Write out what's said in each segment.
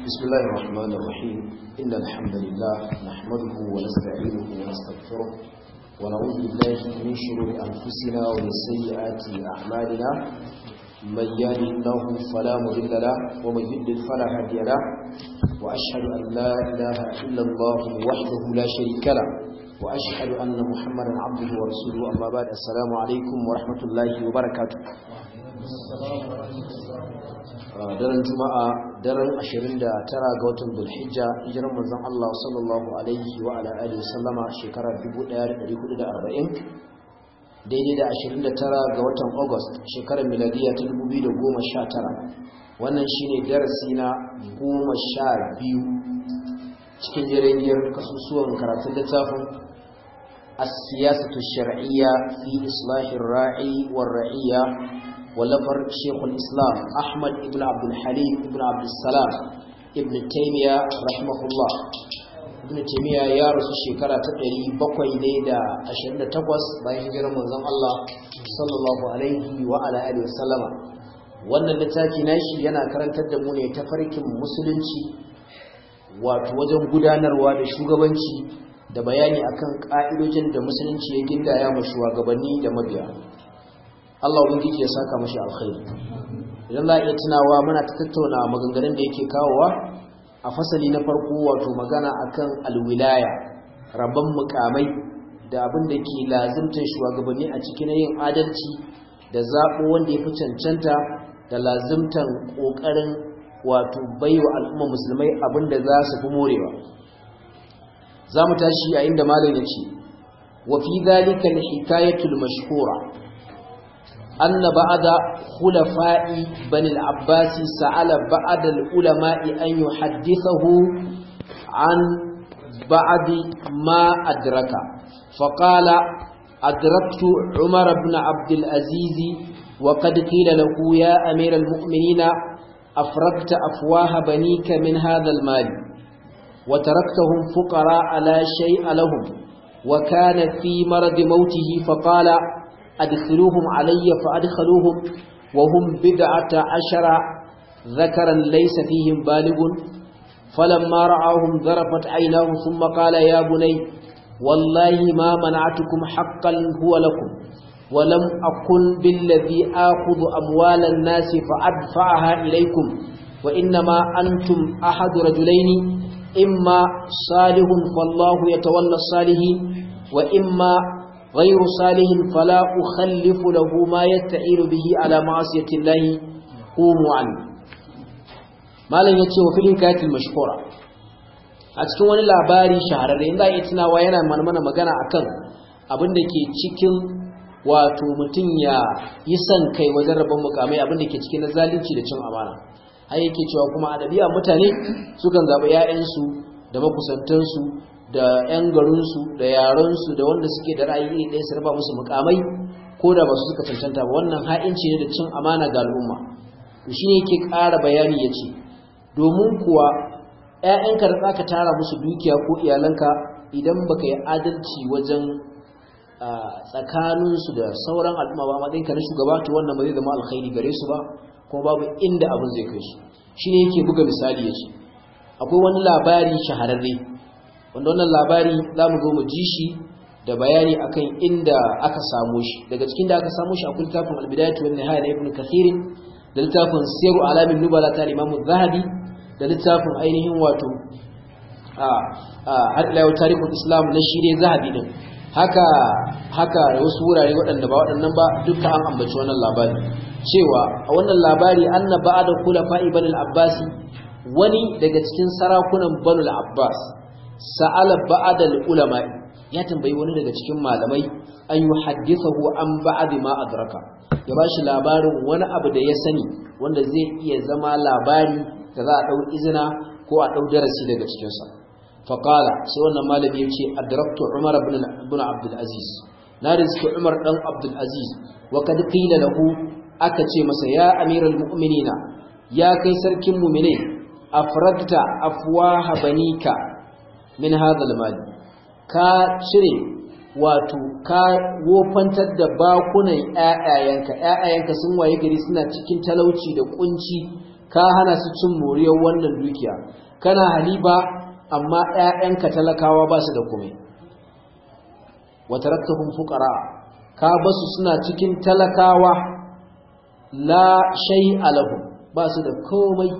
بسم الله الرحمن الرحيم إن الحمد لله نحمده ونستعينه ونستغفره ونعوذ بالله من شرور أنفسنا ومن سيئات أعمالنا من يهده الله فلا مضل له ومن يضلل فلا هادي له وأشهد أن لا إله إلا الله وحده لا شريك له وأشهد أن محمدا عبده ورسوله أما بعد السلام عليكم ورحمة الله وبركاته daren juma'a daren 29 ga watan bulhijja hijiran manzon Allah sallallahu alaihi wa ala alihi sallama shekarar 1440 daidai da 29 ga watan august shekarar miladiya ta 2019 wannan shine darasi na 12 cikin jirgin kasusuwan karatun littafin السياسة الشرعية في إصلاح الراعي والرعية ولفر شيخ الإسلام أحمد ابن عبد الحليم ابن عبد السلام ابن تيمية رحمه الله ابن تيمية يا رسول شكرا تقري بقوي ليدا أشهد تقوس باين جرم وزن الله صلى الله عليه وعلى آله وسلم wannan littafi nashi yana karantar da mu ne ta farkin musulunci wato wajen gudanarwa da shugabanci da bayani akan ka'idojin da musulunci ya gindaya ma shugabanni da mabiya Allah ubangiji ya saka mashi alkhairi idan za a iya tunawa muna ta tattauna maganganun da yake kawowa a fasali na farko wato magana akan alwilaya rabon mukamai da abin da ke lazimtar shugabanni a cikin yin adalci da zaɓo wanda ya fi cancanta da lazimtar ƙoƙarin wato baiwa al'umma musulmai abin da za su fi morewa za mu tashi a inda malam ya ce wa fi zalika al-hikayatul mashhura أن بعد خلفاء بني العباس سأل بعض العلماء أن يحدثه عن بعد ما أدرك فقال أدركت عمر بن عبد العزيز وقد قيل له يا أمير المؤمنين أفرقت أفواه بنيك من هذا المال وتركتهم فقراء لا شيء لهم وكان في مرض موته فقال أدخلوهم علي فأدخلوهم وهم بدعة عشر ذكرا ليس فيهم بالغ فلما رعاهم ذرفت عيناه ثم قال يا بني والله ما منعتكم حقا هو لكم ولم أكن بالذي آخذ أموال الناس فأدفعها إليكم وإنما أنتم أحد رجلين إما صالح فالله يتولى الصالحين وإما غير صالح فلا أخلف له ما يتعين به على معصية الله قوموا عنه malam yace wa filin kayatul mashkura a cikin wani labari shahararre inda ya tunawa yana mana magana akan abin da ke cikin wato mutum ya yi son kai wajen rabon mukamai abin da ke cikin na zalunci da cin amana har yake cewa kuma adabiya mutane sukan zaɓi 'ya'yansu da makusantansu da 'yan garinsu da yarensu da wanda suke da ra'ayi iri ɗaya su raba musu mukamai ko da ba su suka cancanta ba wannan ha'inci ne da cin amana ga al'umma to shine yake ƙara bayani ya ce domin kuwa 'ya'yanka da za ka tara musu dukiya ko iyalanka idan baka yi adalci wajen tsakaninsu da sauran al'umma ba matsayinka na shugaba to wannan ba zai zama alkhairi gare su ba kuma babu inda abin zai kai su shine yake buga misali ya ce akwai wani labari shahararre wanda wannan labari za mu zo mu ji shi da bayani akan inda aka samu shi daga cikin da aka samu shi akwai littafin albidayatu wan nihaya na ibnu kathir da littafin siru alamin nubala ta imamu zahabi da littafin ainihin wato a har ila yau tarihul islam na shire zahabi din haka haka wasu wurare waɗanda ba waɗannan ba duka an ambaci wannan labari cewa a wannan labari anna ba'da khulafa'i banil abbasi wani daga cikin sarakunan banul abbas sa'ala ba'ad al-ulama ya tambayi wani daga cikin malamai an yuhaddithahu an ba'd ma adraka ya bashi labarin wani abu da ya sani wanda zai iya zama labari da za a dau izina ko a dau darasi daga cikin sa fa qala sai wannan malami yace adraktu umar ibn ibn abdul aziz na rizki umar dan abdul aziz wa kad qila lahu aka ce masa ya amiral mu'minina ya kai sarkin mu'mine afragta afwaha banika min hadhal mali ka cire wato ka wofantar da bakunan ƴaƴayenka ƴaƴayenka sun waye gari suna cikin talauci da kunci ka hana su cin moriyar wannan dukiya kana haliba amma ƴaƴanka talakawa ba su da komai wa taraktahum fuqara ka basu suna cikin talakawa la shay'a lahum ba su da komai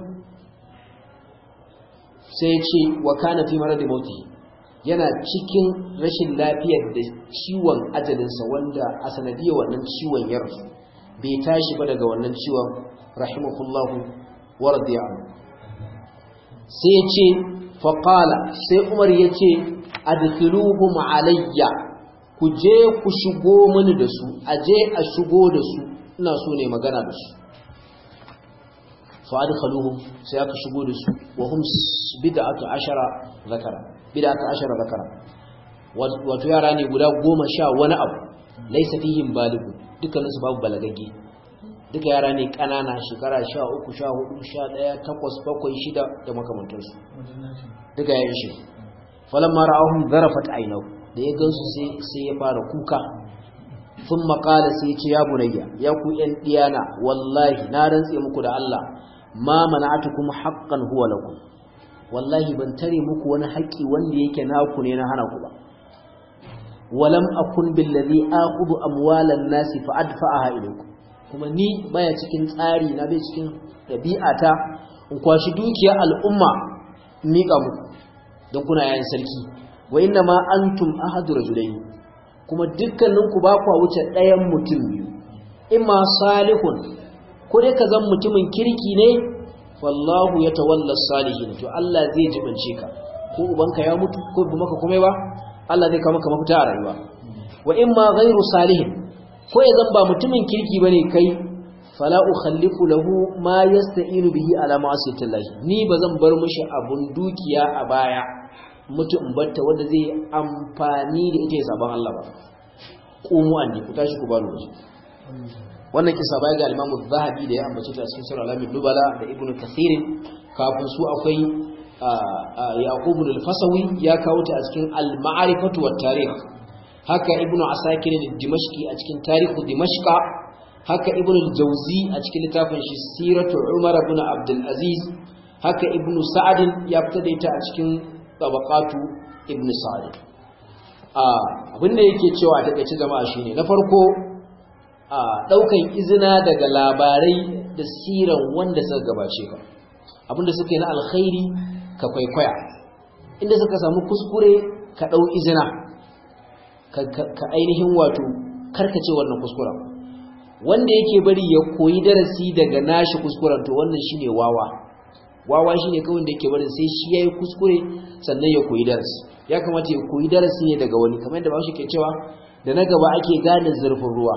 sai ce wa kana fi maradi mauti yana cikin rashin lafiyar da ciwon ajalinsa wanda a sanadiyar wannan ciwon ya rasu bai tashi ba daga wannan ciwon rahimahullahu wa radiya sai ya ce faƙala sai umar ya ce adkhiluhum alayya ku je ku shigo mini da su a je a shigo da su ina so ne magana da su fa'adkhaluhum sai aka shigo da su wa hum bid'atu ashara zakara bid'atu ashara zakara wato yara ne guda goma sha wani abu laysa fihim baligu dukkanin su babu balagagge duka yara ne kanana shekara sha uku sha hudu sha daya takwas bakwai shida da makamantansu duka ya shi falamma ra'ahum zarafat aynahu da ya gansu sai sai ya fara kuka sun makala sai ce ya bunayya ya ku ‘yan ɗiyana wallahi na rantse muku da Allah ma mana'atukum haqqan huwa lakum wallahi ban tare muku wani haƙƙi wanda yake naku ne na hana ku ba walam akun billazi aqudu amwalan nasi fa adfa'aha ilaykum kuma ni baya cikin tsari na bai cikin dabi'ata in kwashi dukiyar al'umma mika muku don kuna yayin sarki wa inna ma antum ahadu rajulayn kuma dukkaninku ba kwa wuce ɗayan mutum biyu imma salihun ko dai ka zan mutumin kirki ne wallahu ya tawalla salihin to Allah zai jibince ka ko ubanka ya mutu ko bi maka komai ba Allah zai kawo maka mafita a rayuwa wa imma ghairu salihin ko ya zan ba mutumin kirki bane kai fala ukhallifu lahu ma yasta'inu bihi ala ma'asiyatillahi ni bazan bar mishi abun dukiya a baya mutu in batta wanda zai amfani da ita ya saban Allah ba qumu anni ku tashi ku bani waje wannan kisa bai ga Imam Zahabi da ya ambace ta cikin Sura Al-Amin Nubala da Ibn Kathir kafin su akwai Yaqub al-Fasawi ya kawo ta a cikin Al-Ma'rifatu wat-Tarikh haka Ibn Asakir al-Dimashqi a cikin Tarihu Dimashqa haka Ibn al-Jawzi a cikin littafin shi Siratu Umar ibn Abdul Aziz haka Ibn Sa'd ya fitar da ita a cikin tabaqatu ibn sa'id abin da yake cewa a takeice jama'a shine na farko a daukan izina daga labarai da siran wanda suka gabace ka abinda suka yi na alkhairi ka kwaikwaya inda suka samu kuskure ka dau izina ka ainihin wato karkace wannan kuskuren wanda yake bari ya koyi darasi daga nashi kuskuren to wannan shine wawa wawa shi ne kawai da yake barin sai shi ya yi kuskure sannan ya koyi darasi ya kamata ya koyi darasi ne daga wani kamar da ba shi ke cewa da na gaba ake gane zurfin ruwa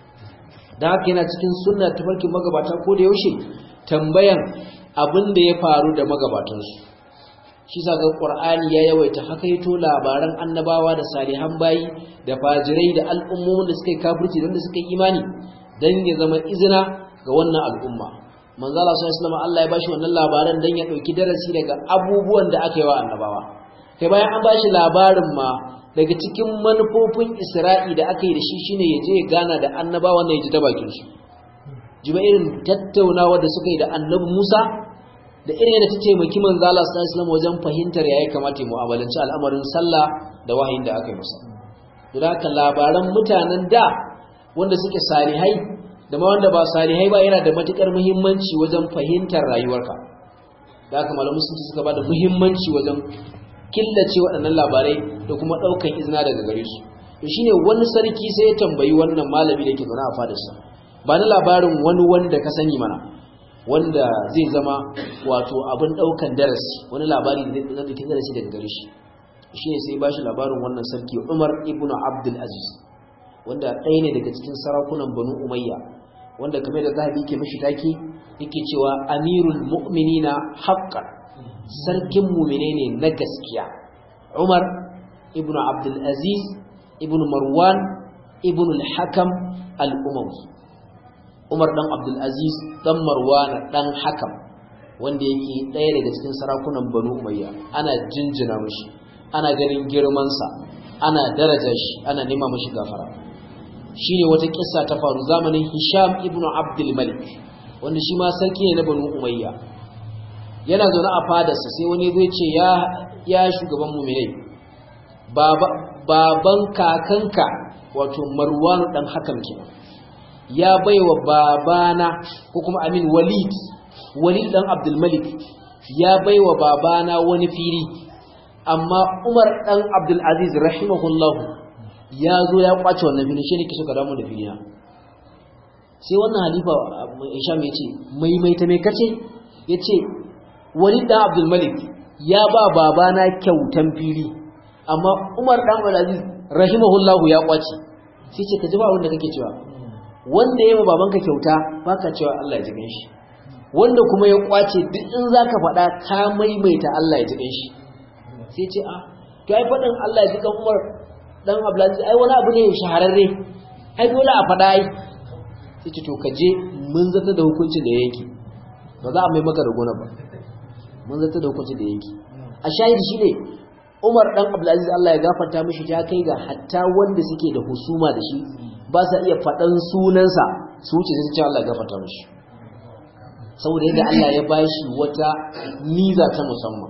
da haka yana cikin sunna tafarkin magabata ko da yaushe tambayan abin da ya faru da magabatansu shi sa ga qur'ani ya yawaita hakaito labaran annabawa da salihan bayi da fajirai da al'ummomin da suka yi kafirci da wanda suka yi imani dan ya zama izina ga wannan al'umma manzo Allah sallallahu alaihi Allah ya bashi wannan labaran dan ya dauki darasi daga abubuwan da aka yi wa annabawa kai bayan an bashi labarin ma daga cikin manufofin Isra'i da aka yi da shi shine yaje ya gana da annabawan da ya ji ta bakin su jiba irin tattaunawa da suka yi da annabi Musa da irin yadda ta taimaki manzo Allah sallallahu alaihi wajen fahimtar yayi kamata ya mu'amalanci al'amarin sallah da wahayin da aka yi masa don haka labaran mutanen da wanda suke salihai da ma wanda ba salihai ba yana da matukar muhimmanci wajen fahimtar rayuwarka da haka malamu sun suka bada muhimmanci wajen killace waɗannan labarai da kuma ɗaukan izina daga gare su to shine wani sarki sai ya tambayi wannan malami da ke zaune a fadarsa ba na labarin wani wanda ka sani mana wanda zai zama wato abin ɗaukan darasi wani labari da zai ɗauki darasi daga gare shi shine sai ba shi labarin wannan sarki Umar ibn Abdul Aziz wanda ɗaya ne daga cikin sarakunan Banu Umayya wanda kamar da zahabi ke mashi take yake cewa amirul mu'minina haqqan sarkin mu'mine ne na gaskiya Umar ibn Abdul Aziz ibn Marwan ibn al-Hakam al-Umawi Umar dan Abdul Aziz dan Marwan dan Hakam wanda yake ɗaya daga cikin sarakunan Banu Umayya ana jinjina mashi ana ganin girman sa ana daraja shi ana nema mashi gafara shine wata kissa ta faru zamanin Hisham ibn Abdul Malik wanda shi ma sarki ne na banu umayya yana zaune a fadarsa sai wani zai ce ya ya shugaban mu'minai baba baban kakanka wato marwanu dan hakan kenan ya baiwa babana ko kuma amin walid walid dan abdul malik ya baiwa babana wani fili amma umar dan abdul aziz rahimahullahu ya zo ya kwace wannan fili shi ne kiso ka damu da filina sai wannan halifa isham ya ce maimaita mai kace ya ce walid dan abdul malik ya ba babana kyautan fili amma umar dan abdul aziz rahimahullahu ya kwace sai ce ka ji ba wanda kake cewa wanda ya ba babanka kyauta baka cewa Allah ya ji shi wanda kuma ya kwace duk in zaka faɗa ka maimaita Allah ya ji shi sai ce a to ai faɗin Allah ya ji kan Umar dan Abdulaziz ai wani abu ne shahararre ai dole a faɗa ai sai ce to ka je mun zata da hukuncin da yake ba za a mai maka da gona ba mun zata da hukuncin da yake a shahidi shine Umar dan Abdulaziz Allah ya gafarta mishi ta kai ga hatta wanda suke da husuma da shi ba sa iya faɗan sunansa su wuce sai ce Allah ya gafarta mishi saboda yadda Allah ya bashi wata niza ta musamman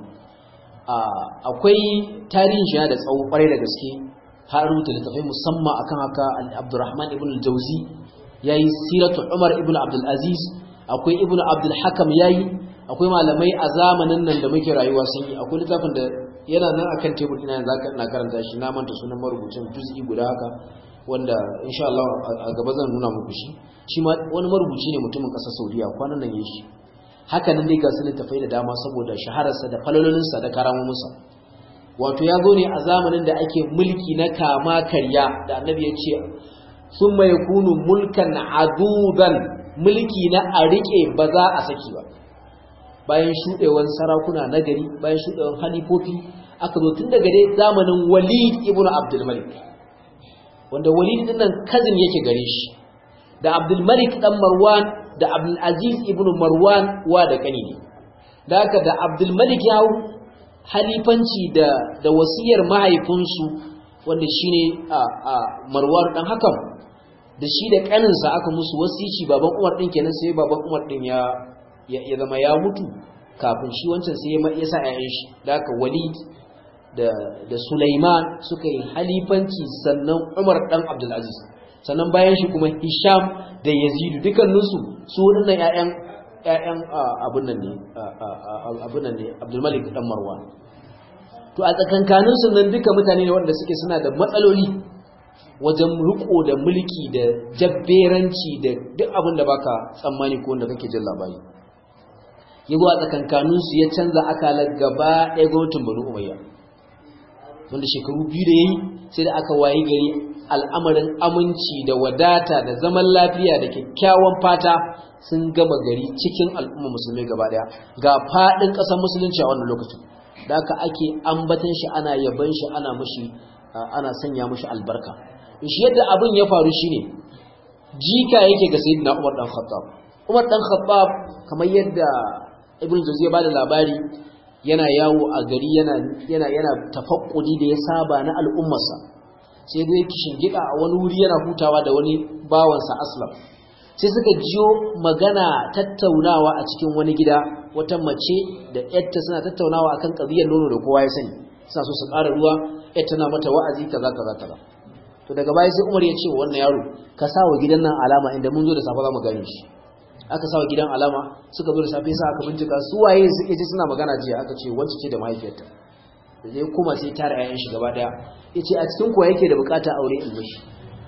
akwai tarihin shi da tsawo kwarai da gaske har rubuta littafai musamman akan haka Abdurrahman ibn al-Jawzi yayi siratu Umar ibn Abdul Aziz akwai ibn Abdul Hakam yayi akwai malamai a zamanin nan da muke rayuwa sun yi akwai littafin da yana nan akan tebur ina yanzu na karanta shi na manta sunan marubucin juz'i guda haka wanda insha Allah a gaba zan nuna muku shi shi ma wani marubuci ne mutumin ƙasar Saudiya kwanan nan yayi shi haka nan dai ga su littafai da dama saboda shahararsa da falalolinsa da karamominsa wato ya zo ne a zamanin da ake mulki na kama karya da annabi ya ce sun mai kunu mulkan adudan mulki na a riƙe ba za a saki ba bayan shuɗewan sarakuna na gari bayan shuɗewan halifofi aka zo tun daga dai zamanin walid ibn abdulmalik wanda walid din nan kazin yake gare shi da abdulmalik dan marwan da abdulaziz ibn marwan wa da kani ne da haka da abdulmalik ya hau halifanci da da wasiyar mahaifinsu wanda shine a a marwan dan hakan da shi da kaninsa aka musu wasici baban umar din kenan sai baban umar din ya ya zama ya mutu kafin shi wancan sai ya sa ƴaƴan shi da haka walid da da sulaiman suka yi halifanci sannan umar dan abdulaziz sannan bayan shi kuma hisham da yazidu dukkaninsu su waɗannan ƴaƴan ƴaƴan abun nan ne abun nan ne abdulmalik dan marwan to a tsakankanin su nan duka mutane ne wanda suke suna da matsaloli wajen riko da mulki da jabberanci da duk abin da baka tsammani ko wanda kake jin labari yago a tsakankanin su ya canza akalar gaba ɗaya gwamnatin banu umayya wanda shekaru biyu da yayi sai da aka wayi gari al'amarin aminci da wadata da zaman lafiya da kyakkyawan fata sun gama gari cikin al'umma musulmai gaba daya ga fadin ƙasar musulunci a wannan lokacin da aka ake ambatan shi ana yaban shi ana mushi ana sanya mushi albarka shi yadda abin ya faru shine jika yake ga sayyidina Umar dan Khattab Umar dan Khattab kamar yadda Ibn Jawzi ya bada labari yana yawo a gari yana yana yana tafakkudi da ya saba na al'ummarsa sai dai gida a wani wuri yana hutawa da wani bawansa aslam sai suka jiyo magana tattaunawa a cikin wani gida wata mace da yarta suna tattaunawa akan ƙabiyar nono da kowa ya sani suna so su ƙara ruwa yar tana mata wa'azi kaza kaza kaza to daga baya sai Umar ya ce wa wannan yaro ka sa wa gidan nan alama inda mun zo da safe za mu gane shi aka sa wa gidan alama suka zo da safe sai aka bincika su waye suke ji suna magana jiya aka ce wance ce da mahaifiyarta da zai kuma sai tara 'ya'yan shi gaba daya yace a cikin kuwa yake da bukata aure in mishi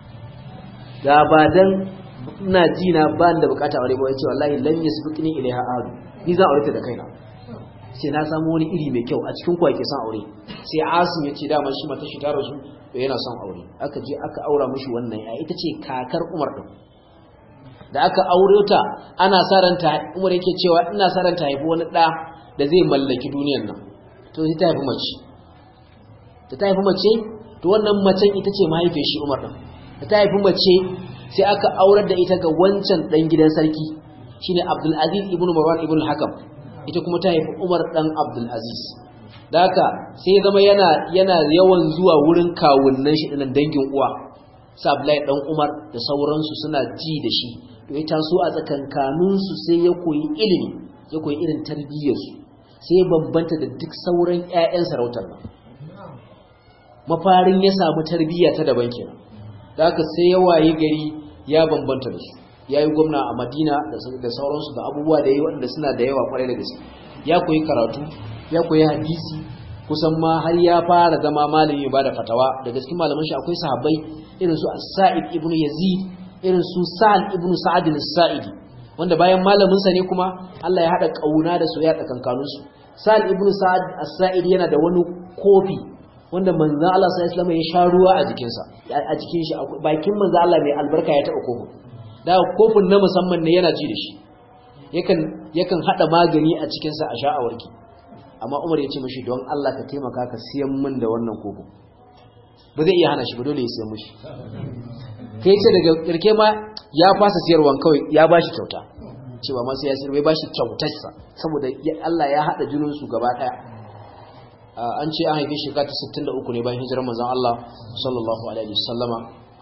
da ba dan ina ji na ba da bukata aure ba yace wallahi lan yasbiqni ilaiha adu ni za aure ta da kaina sai na samu wani iri mai kyau a cikin kuwa yake son aure sai Asim yace dama shi mata shi ta rasu to yana son aure aka je aka aura mishi wannan ya ita ce kakar Umar din da aka aure ta ana sa ranta Umar yake cewa ina sa ranta haifi wani da da zai mallaki duniyar nan to sai ta haifi mace da ta haifi mace to wannan macen ita ce mahaifiyar shi Umar din da ta haifi mace sai aka aurar da ita ga wancan dan gidan sarki shine Abdul Aziz ibn Marwan ibn Hakam ita kuma ta haifi Umar dan Abdul Aziz da haka sai ya zama yana yana yawan zuwa wurin kawunnan shi dinan dangin uwa sa Abdullahi dan Umar da sauransu suna ji da shi ya taso a tsakankaninsu sai ya koyi ilimi ya koyi irin tarbiyyarsu sai ya bambanta da duk sauran 'ya'yan sarautar nan mafarin ya samu tarbiyya ta daban kenan da haka sai ya waye gari ya bambanta da su ya yi gwamna a madina da sauransu da abubuwa da yi waɗanda suna da yawa kwarai da gaske ya koyi karatu ya koyi hadisi kusan ma har ya fara zama malami ba da fatawa daga cikin malaman shi akwai sahabbai irin su sa'id ibn yazid irin su sa'ad ibn sa'ad al-sa'idi wanda bayan malamin sa ne kuma Allah ya hada kauna da soyayya tsakankanin su sa'ad ibn sa'ad as-sa'idi yana da wani kofi wanda manzon Allah sallallahu alaihi wasallam ya sha ruwa a jikin sa a jikin shi bakin manzon Allah mai albarka ya taba kofin da kofin na musamman ne yana ji da shi yakan yakan hada magani a cikin sa a sha a warki amma Umar ya ce mishi don Allah ka taimaka ka siyan min da wannan kofin ba zai iya hana shi ba dole ya siyan mishi kai ce daga kirke ma ya fasa siyarwan kawai ya bashi kyauta cewa ma sai ya siyar bai bashi kyautarsa saboda Allah ya hada jinin su gaba daya an ce an haife shi ta 63 ne bayan hijirar manzon Allah sallallahu alaihi wasallama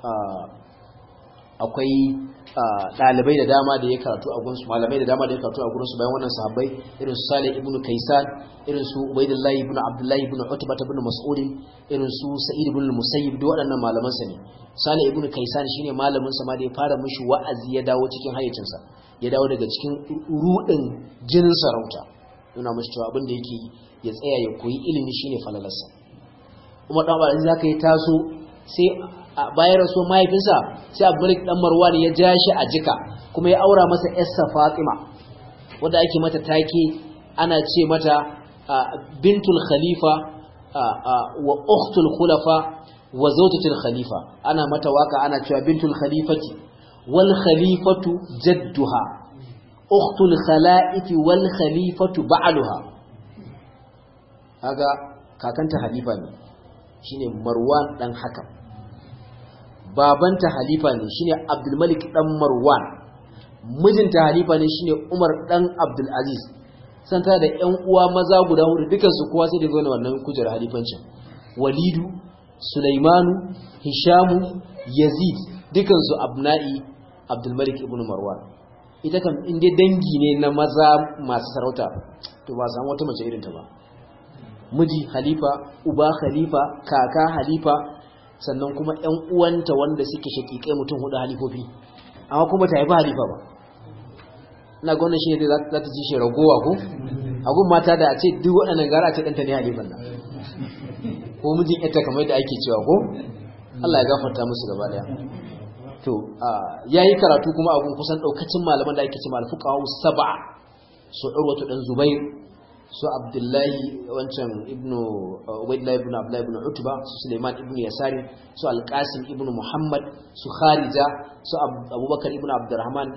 akwai dalibai da dama da ya karatu a gunsu malamai da dama da ya karatu a gurinsu bayan wannan sahabbai irin su Salih ibn Kaysan irin su Ubaydullah ibn Abdullah ibn Utbah ibn Mas'ud irin su Sa'id ibn Musayyib duk waɗannan malaman sa ne Salih ibn Kaysan shine malamin sa ma da ya fara mishi wa'azi ya dawo cikin hayyacin sa ya dawo daga cikin rudin jinin sarauta yana mishi cewa abin da yake ya tsaya ya koyi ilimi shine falalarsa Umar dan Abdul Aziz zaka yi taso sai bayan rasuwar mahaifinsa sai abdulik dan marwan ya ja shi a jika kuma ya aura masa yarsa fatima wadda ake mata take ana ce mata bintul khalifa wa ukhtul khulafa wa zawjatul khalifa ana mata waka ana cewa bintul khalifati wal khalifatu jadduha ukhtul khalaifi wal khalifatu ba'luha kaga kakanta halifa ne shine marwan dan hakam babanta halifa ne shine Abdulmalik dan Marwan mijinta halifa ne shine Umar dan Abdul Aziz san ta da ƴan uwa maza guda hudu dukan su kowa sai da zo wannan kujerar halifancin Walidu Sulaimanu Hishamu Yazid dukan su abna'i Abdulmalik ibn Marwan ita kam in dai dangi ne na maza masu sarauta to ba samu wata mace irin ta ba miji halifa uba khalifa kaka halifa sannan kuma ‘yan uwanta wanda suke shakikai mutum hudu halifofi amma kuma ta haifi halifa ba ina gwamnan shi ne za ta ji shi ragowa ko agun mata da a ce duk waɗannan gara a ce ɗanta ne halifan nan ko mijin ita kamar yadda ake cewa ko Allah ya gafarta musu gaba daya to ya yi karatu kuma abun kusan ɗaukacin malaman da ake ce malfuka saba su ɗarwatu ɗan zubair su abdullahi wancan ibnu ubaidullahi ibnu abdullahi ibnu utba su suleiman ibnu yasari su alqasim ibnu muhammad su kharija su abubakar ibnu abdurrahman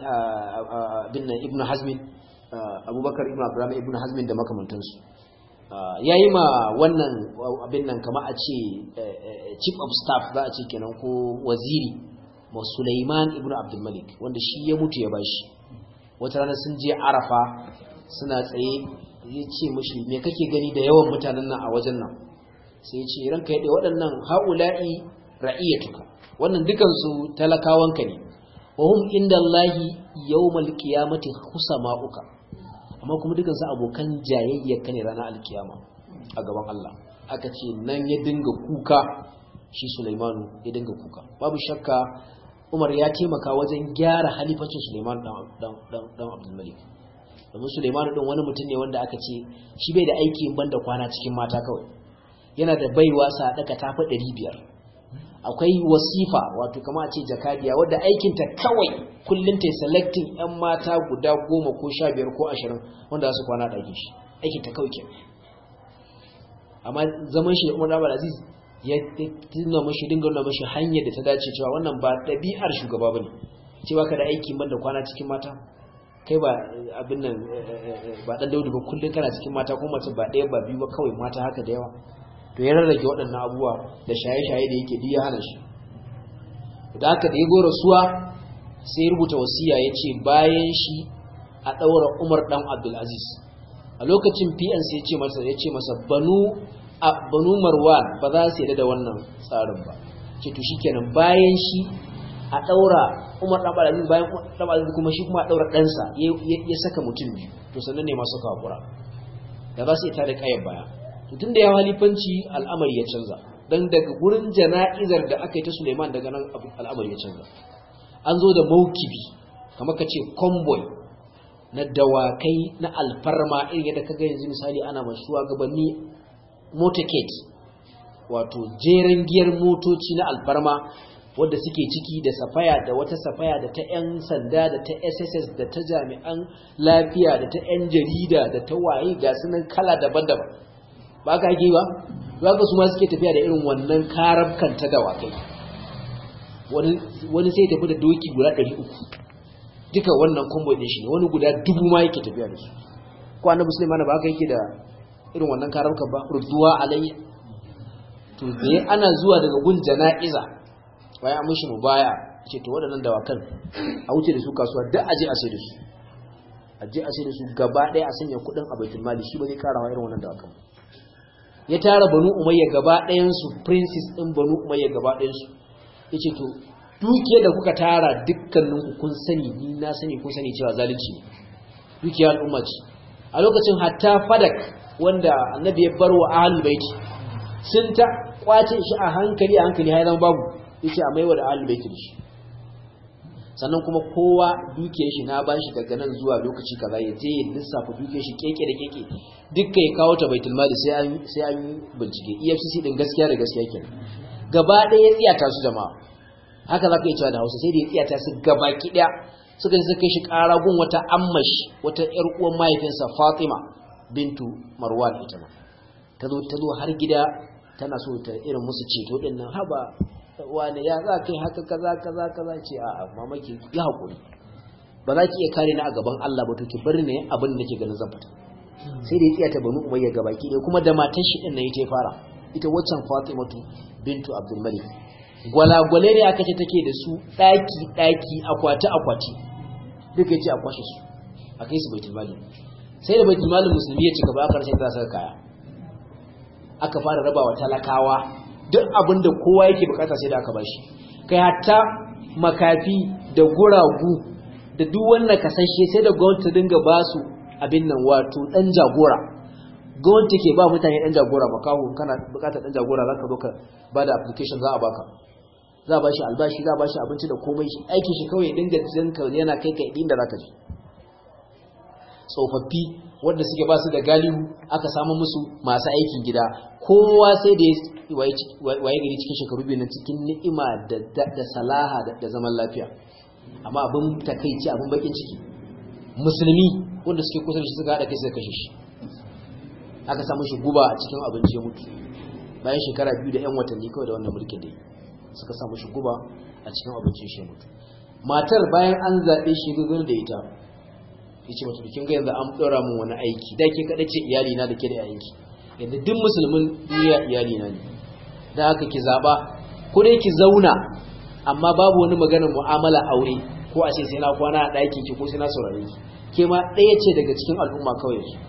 bin ibnu hazmin abubakar ibnu abdurrahman ibnu hazmin da makamantansu yayi ma wannan abin nan kama a ce chief of staff za a ce kenan ko waziri ma suleiman ibnu abdul malik wanda shi ya mutu ya bashi wata rana sun je arafa suna tsaye ya ce mashi me kake gani da yawan mutanen nan a wajen nan sai ya ce ranka ya waɗannan haula'i ra'iyatuka wannan dukansu talakawanka ne wa hum inda Allahi yawmal qiyamati husama'uka amma kuma dukansu abokan jayayyarka ne ranar alkiyama a gaban Allah aka ce nan ya dinga kuka shi Sulaimanu ya dinga kuka babu shakka Umar ya taimaka wajen gyara halifacin Sulaiman dan dan dan Abdul Malik domin Suleimanu din wani mutum ne wanda aka ce shi bai da aiki banda kwana cikin mata kawai yana da baiwa sadaka ta fi biyar. akwai wasifa wato kama a ce jakadiya wadda aikinta kawai kullum ta selecting yan mata guda goma ko sha biyar ko ashirin wanda za su kwana ɗakin shi aikinta kawai ke amma zaman shi da umar abu aziz ya tuna mashi dinga nuna mashi hanyar da ta dace cewa wannan ba ɗabi'ar shugaba ba ne cewa ka da aiki banda kwana cikin mata kai ba abin nan ba dan daudu ba kullun kana cikin mata ko mace ba ɗaya ba biyu ba kawai mata haka da yawa to ya rarrage waɗannan abubuwa da shaye-shaye da yake duk ya hana shi da haka da ya go rasuwa sai ya rubuta wasiya ya ce bayan shi a ɗaura umar ɗan abdulaziz a lokacin pn sai ya ce masa ya ce masa banu a banu marwan ba za su yarda da wannan tsarin ba ce to shikenan bayan shi a daura Umar dan Abdulaziz bayan dan Abdulaziz kuma shi kuma a daura ɗansa ya saka mutum biyu to sannan ne masu kakura da za su yi tare kayan baya to tunda ya halifanci al'amari ya canza dan daga gurin jana'izar da aka yi ta Suleiman daga nan al'amari ya canza an zo da maukibi kamar ka ce convoy na dawakai na alfarma irin yadda kaga yanzu misali ana mashuwa gabanni motorcade wato jeren giyar motoci na alfarma wadda suke ciki da safaya da wata safaya da ta 'yan sanda da ta sss da ta jami'an lafiya da ta 'yan jarida da ta waye ga sunan kala daban-daban ba ka ake ba za ka su ma suke tafiya da irin wannan karabkan ta dawakai wani sai tafi da doki guda 300 duka wannan combo din shi ne wani guda dubu ma yake tafiya da su ko annabi Sulaiman ba haka yake da irin wannan karabkan ba ruduwa alayya to dai ana zuwa daga gun jana'iza bayan mushi mubaya ce to waɗannan dawakan a wuce da su kasuwa duk aje a sai da su aje a sai da su gaba ɗaya a sanya kuɗin a baitul mali shi ba zai karawa irin wannan dawakan ya tara banu umayya gaba ɗayan su princess ɗin banu umayya gaba ɗayan su yace to dukiyar da kuka tara dukkanin ku kun sani ni na sani kun sani cewa zalunci ne dukiyar al'umma ce a lokacin hatta fadak wanda annabi ya bar wa ahlul baiti sun ta kwace shi a hankali a hankali har zama babu yace a maiwa da ahlul baiti shi sannan kuma kowa dukiyar shi na bashi daga nan zuwa lokaci kaza ya je ya lissafa dukiyar shi keke da keke dukkan ya kawo ta baitul mali sai an sai an bincike EFCC din gaskiya da gaskiya kenan gaba ɗaya ya tsiyata su jama'a haka zaka yi cewa da Hausa sai da ya tsiyata su gaba ki daya suka je suka kai shi ƙara gun wata ammash wata ƴar uwan mahaifinsa Fatima bintu Marwan ita ma ta zo ta zo har gida tana so ta irin musu ceto din nan haba wane ya za kai haka kaza kaza kaza ce a a mamaki ya hakuri ba za ki iya kare ni a gaban Allah ba to ki bari ne abin da nake ganin zan fita sai da ya tsaya ta banu umayya gabaki ɗaya kuma da matan shi din nan ita ya fara ita waccan Fatimatu bintu Abdul Malik gwalagwale ne aka ce take da su daki daki akwati akwati duka yace a kwashe su a kai su baitul mali sai da baitul mali musulmi ya cika ba aka rashin ta saka kaya aka fara rabawa talakawa duk abin da kowa yake bukata sai da aka bashi kai hatta makafi da guragu da duk wanda kasashe sai da gwamnati ta dinga ba su abin nan wato dan jagora gwamnati ke ba mutane dan jagora makaho kana bukatar dan jagora zaka zo ka ba da application za a baka za a bashi albashi za a bashi abinci da komai shi aikin shi kawai dinga jinka yana kai ka inda zaka je tsofaffi wanda suke ba su da galihu aka samu musu masu aikin gida kowa sai da waye gari cikin shekaru biyu nan cikin ni'ima da salaha da zaman lafiya amma abin takaici abin bakin ciki musulmi wanda suke kusa da shi suka haɗa kai suka kashe shi aka samu shi guba a cikin abinci ya mutu bayan shekara biyu da 'yan watanni kawai da wannan mulkin da suka samu shi guba a cikin abincin shi ya mutu matar bayan an zaɓe shi gugun da ita yace mata kin ga yanzu an dora mun wani aiki da ke kada ce iyali na da ke da yayanki yanzu duk musulmin duniya iyali na ne da haka ki zaba ko dai ki zauna amma babu wani maganar mu'amala aure ko a ce sai na kwana a ɗakin ki ko sai na saurare ki ke ma ɗaya ce daga cikin al'umma kawai su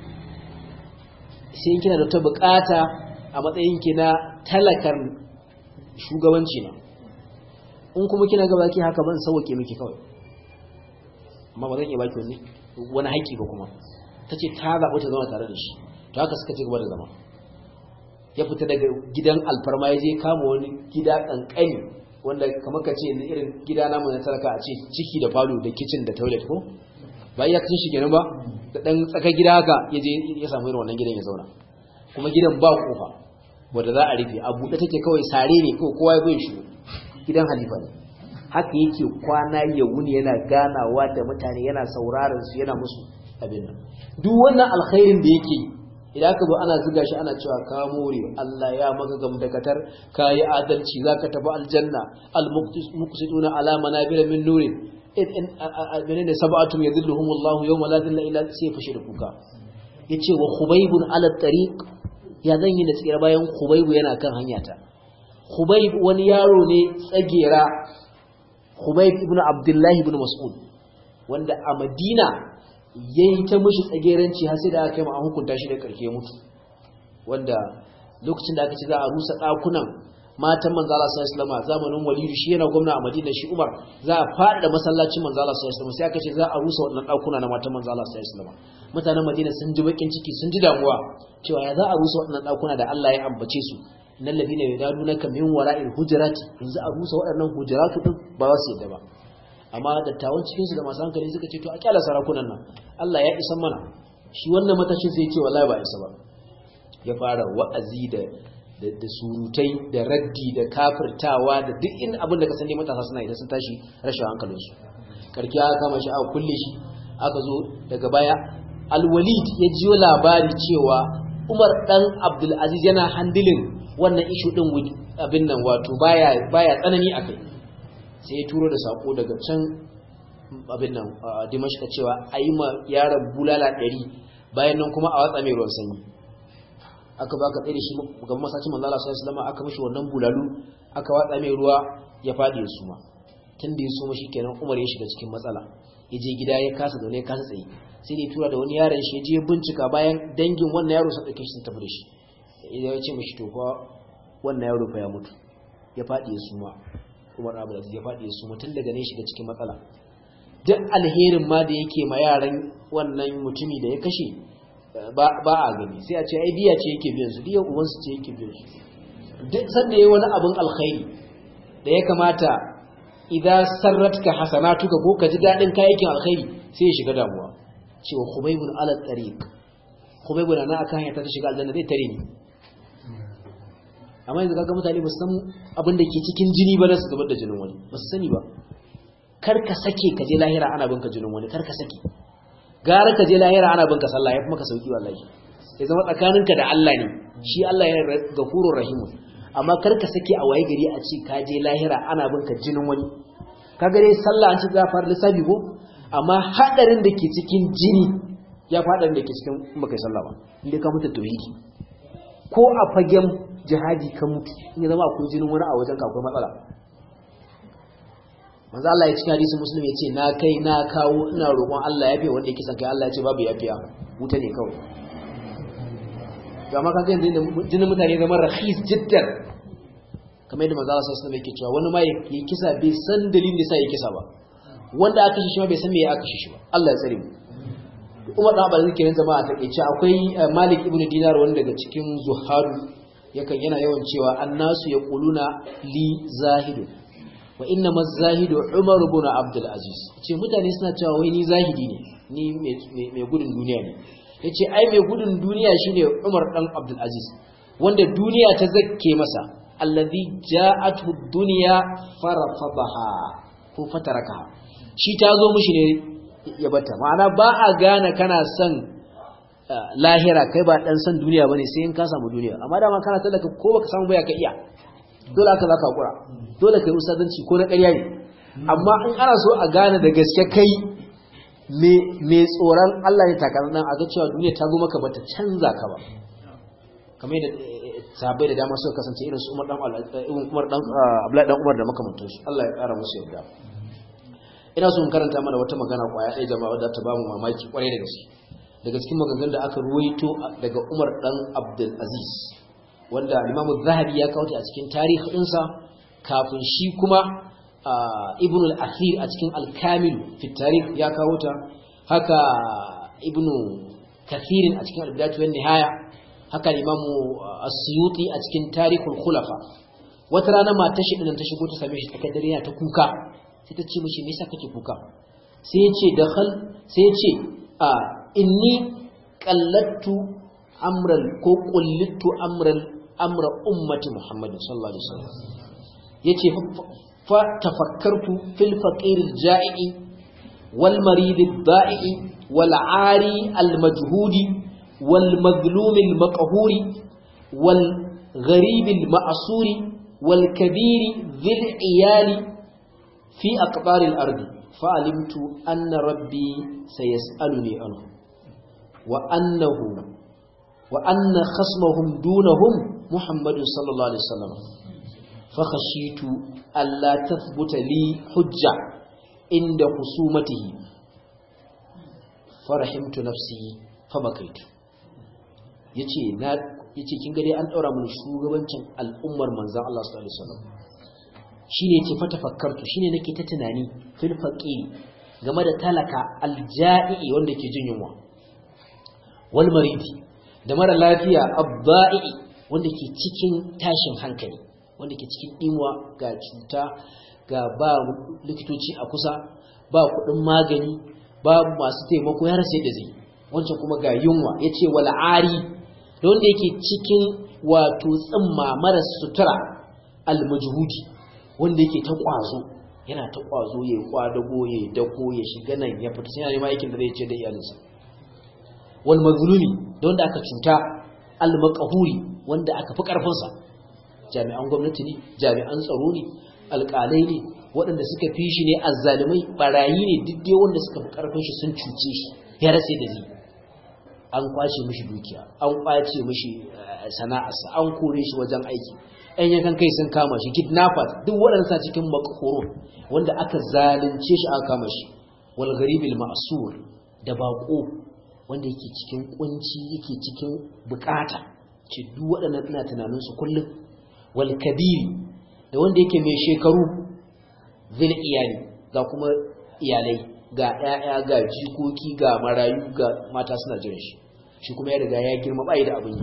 sai kina da ta bukata a matsayin ki na talakar shugabanci na in kuma kina gaba ki haka ban sauke miki kawai amma ba zan iya baki wani wani haƙƙi ba kuma ta ce ta zaɓi ta zama tare da shi to haka suka ci gaba da zama ya fita daga gidan alfarma ya je kama wani gida ƙanƙani wanda kamar ka ce yanzu irin gida namu na talaka a ce ciki da falo da kicin da toilet ko ba iya kacin shi kenan ba da ɗan tsakar gida haka ya je ya samu irin wannan gidan ya zauna kuma gidan ba kofa wanda za a rufe a buɗe take kawai sare ne kawai kowa ya bai shi gidan halifa ne haka yake kwana ya wuni yana ganawa da mutane yana sauraron su yana musu abin nan duk wannan alkhairin da yake idan aka zo ana zuga shi ana cewa ka more Allah ya maka gamdakatar ka yi adalci zaka tafi aljanna almuqsiduna ala manabira min nurin in menene sab'atum yadhilluhumullahu yawma la dhilla illa sai fashi da kuka yace wa khubaybun ala tariq ya zan yi da tsira bayan khubaybu yana kan hanyata khubayb wani yaro ne tsagera Khubayb ibn Abdullah ibn Mas'ud wanda a Madina yayi ta mishi tsageranci har sai da aka kai mu an hukunta shi da karke mutu wanda lokacin da aka ce za a rusa dakunan matan manzo Allah sallallahu alaihi wasallam zamanin Walidu shi yana gwamna a Madina shi Umar za a fada masallacin manzo Allah sallallahu alaihi wasallam sai aka ce za a rusa wannan dakuna na matan manzo Allah sallallahu alaihi wasallam mutanen Madina sun ji bakin ciki sun ji damuwa cewa ya za a rusa wannan dakuna da Allah ya ambace su innal ladina yadunaka min wara'il hujurati yanzu a rusa waɗannan hujuratu din ba za su yadda ba amma dattawan cikin su da masu hankali suka ce to a kyala sarakunan nan Allah ya isa mana shi wannan matashin sai ya ce wallahi ba isa ba ya fara wa'azi da da surutai da raddi da kafirtawa da duk in abin da ka sani matasa suna idan sun tashi rashin hankalinsu karki aka kama shi aka kulle shi aka zo daga baya alwalid ya jiyo labari cewa umar dan abdulaziz yana handilin wannan ishu din abin nan wato baya baya tsanani akai sai ya turo da sako daga can abin nan dimashka cewa ayi ma yaron bulala 100 bayan nan kuma a watsa mai ruwan sanyi aka ba ka tsere shi gaban masacin manzo Allah sallallahu alaihi wasallam aka mishi wannan bulalu aka watsa mai ruwa ya fadi ya suma tun da ya suma shikenan Umar ya shiga cikin matsala ya je gida ya kasa zaune ya kasa tsaye sai da ya tura da wani yaron shi ya je bincika bayan dangin wannan yaro sun dauke shi sun tafi da shi idan ya ce mishi to fa wannan yaro fa ya mutu ya fadi ya suma Umar Abu Aziz ya fadi ya suma tun daga ne shiga cikin matsala duk alherin ma da yake ma yaran wannan mutumi da ya kashe ba a gani sai a ce ai biya ce yake biyan su diyan ubansu ce yake biyan su duk sanda yayi wani abin alkhairi da ya kamata idan sarratka hasanatuka ko ka ji dadin kayakin alkhairi sai ya shiga damuwa cewa khubaybun ala tariq khubaybun na akan hanya ta shiga aljanna zai tare ni amma yanzu kaga mutane ba su san abin da ke cikin jini ba na su gabar da jinin wani ba su sani ba kar ka sake ka je lahira ana binka jinin wani kar ka sake gara ka je lahira ana binka sallah ya fi maka sauki wallahi ya zama tsakaninka da Allah ne shi Allah yana gafurur rahim amma kar ka sake a waye gari a ce ka je lahira ana binka jinin wani ka ga dai sallah an ci za fara lissafi ko amma hadarin da ke cikin jini ya fi hadarin da ke cikin baka yi sallah ba inda ka mutu tauhidi ko a fagen jihadi ka mutu in ya zama akwai jinin wani a wajen ka akwai matsala manzo Allah ya cikin hadisi muslim ya ce na kai na kawo ina roƙon Allah ya fiye wanda yake san kai Allah ya ce babu yafiya wuta ne kawai ga maka yanzu jinin mutane zama rahis jiddan kamar yadda manzo Allah sallallahu alaihi yake cewa wani ma ya kisa bai san dalilin da ya kisa ba wanda aka shi ma bai san me ya aka shi ba Allah ya tsare mu Umar da Abdul Zikirin jama'a ta ce akwai Malik ibn Dinar wanda daga cikin zuhadu yakan yana yawan cewa annasu yaquluna li zahidun wa inna mazahidu umar ibn abdul aziz ce mutane suna cewa wai ni zahidi ne ni mai gudun duniya ne yace ai mai gudun duniya shine umar dan abdul aziz wanda duniya ta zakke masa allazi ja'athu dunya farafadaha ko fataraka shi ta zo mishi ne ya bata ma'ana ba a gane kana son lahira kai ba dan san duniya bane sai in ka samu duniya amma dama kana talaka ko baka samu baya ka iya dole aka zaka hakura dole kai usadanci ko na ƙarya ne amma in ana so a gane da gaske kai me tsoron Allah ne takarar nan a ga cewa duniya ta zo maka bata canza ka ba kamar yadda sahabbai da dama suka kasance irin su Umar dan Umar dan Abdullahi dan Umar da makamantansu Allah ya ƙara musu yarda ina so in karanta mana wata magana kwaya ɗaya jama'a wadda ta bamu mamaki kwarai da gaske daga cikin maganganun da aka ruwaito daga Umar dan Abdul Aziz wanda Imam Zahabi ya kawo a cikin tarihinsa kafin shi kuma Ibn al-Akhir a cikin Al-Kamil fi tarikh ya kawo ta haka Ibn Kathir a cikin Al-Bidayah wa Nihaya haka Imam As-Suyuti a cikin Tarikhul Khulafa wata rana matar shi din ta shigo ta same shi tsakar dare yana ta kuka sai ta ce mishi me yasa kake kuka sai ya ce dakhal sai ya ce a inni qallattu amran ko qullittu amran amra ummati Muhammad sallallahu alaihi wasallam yace fa tafakkartu fil faqir al ja'i wal marid al da'i wal 'ari al majhudi wal mazlum al maqhuri wal gharib al ma'suri wal kabir dhil 'iyali fi aqbar al ardi فعلمت أن ربي سيسألني عنه وأنه وأن خصمهم دونهم محمد صلى الله عليه وسلم فخشيت ألا تثبت لي حجة عند خصومته فرحمت نفسي فبكيت yace na yace kin ga dai an daura mun shugabancin al'ummar manzon Allah sallallahu alaihi wasallam shine yace fa tafakkartu shine nake ta tunani fil faqiri game da talaka alja'i wanda ke jin yunwa wal maridi da mara lafiya abba'i wanda ke cikin tashin hankali wanda ke cikin dinwa ga cuta ga ba likitoci a kusa ba kudin magani ba masu taimako ya rasa da zai wancan kuma ga yunwa yace wal ari da wanda yake cikin wato tsimma mara sutura almujhudi wanda yake ta kwazo yana ta kwazo ya kwadago ya dako ya shiga nan ya fita sai yana aikin da zai ce da iyalinsa wal mazlumi da wanda aka cuta al maqhuri wanda aka fi karfin sa jami'an gwamnati ne jami'an tsaro ne alƙalai ne waɗanda suka fi shi ne azzalimai barayi ne duk dai wanda suka fi karfin shi sun cuce shi ya rasa da zai an kwace mishi dukiya an kwace mishi sana'arsa an kore shi wajen aiki ɗan yankan kai sun kama shi kidnappers duk waɗansa cikin makhurun wanda aka zalunce shi aka kama shi wal gharibil ma'sur da bako wanda yake cikin kunci yake cikin bukata ce duk waɗannan ina tunanin su kullum wal kabiri da wanda yake mai shekaru zil iyali ga kuma iyalai ga ƴaƴa ga jikoki ga marayu ga mata suna jiran shi shi kuma ya riga ya girma bai da abin yi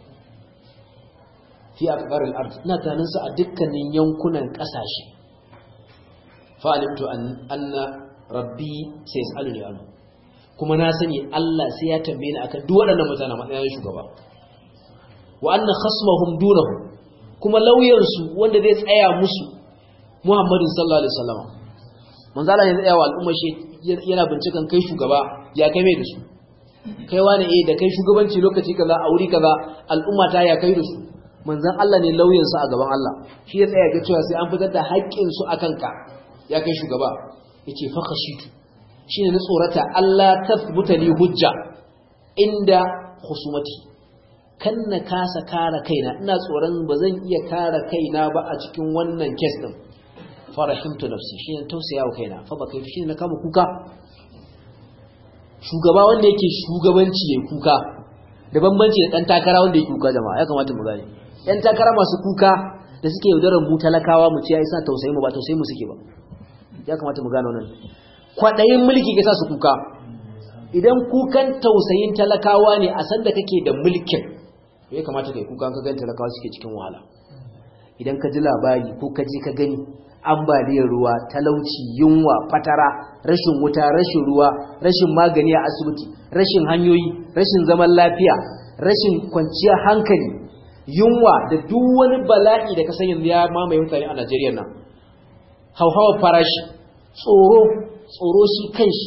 fi aqbaril ard ina tunanin su a dukkanin yankunan kasashe fa alimtu anna rabbi sayas'aluni anhu kuma na sani Allah sai ya tambaye ni akan duk waɗannan mutanen matsayin shugaba wa anna khasmahum dunahu kuma lauyan su wanda zai tsaya musu Muhammadu sallallahu alaihi wasallam manzo Allah ya tsaya wa al'umma shi yana bincikan kai shugaba ya kai mai da su kai wani eh da kai shugabanci lokaci kaza a wuri kaza al'umma ta ya kai da su manzon Allah ne lauyan su a gaban Allah shi ya tsaya ga cewa sai an fitar da haƙƙin su akan ka ya kai shugaba yace fa khashitu shine na tsorata Allah tathbuta li hujja inda khusumati kan na kasa kare kaina ina tsoron ba zan iya kare kaina ba a cikin wannan case din farahimtu nafsi shine tausayawa kaina fa ba kai shine na kama kuka shugaba wanda yake shugabanci yayin kuka da bambanci da dan takara wanda yake kuka jama'a ya kamata mu gane yan takara masu kuka da suke yaudarar mu talakawa mu ce ai sa tausayi mu ba tausayi mu suke ba ya kamata mu gane wannan kwadayin mulki ke sa su kuka idan kukan tausayin talakawa ne a sanda kake da mulkin ya kamata kai kuka ka gani talakawa suke cikin wahala idan ka ji labari ko ka je ka gani ambaliyar ruwa talauci yunwa fatara rashin wuta rashin ruwa rashin magani a asibiti rashin hanyoyi rashin zaman lafiya rashin kwanciyar hankali yunwa da duk wani bala'i da ka san yanzu ya mamaye mutane a Najeriya nan hauhawar farashi tsoro tsoro shi kanshi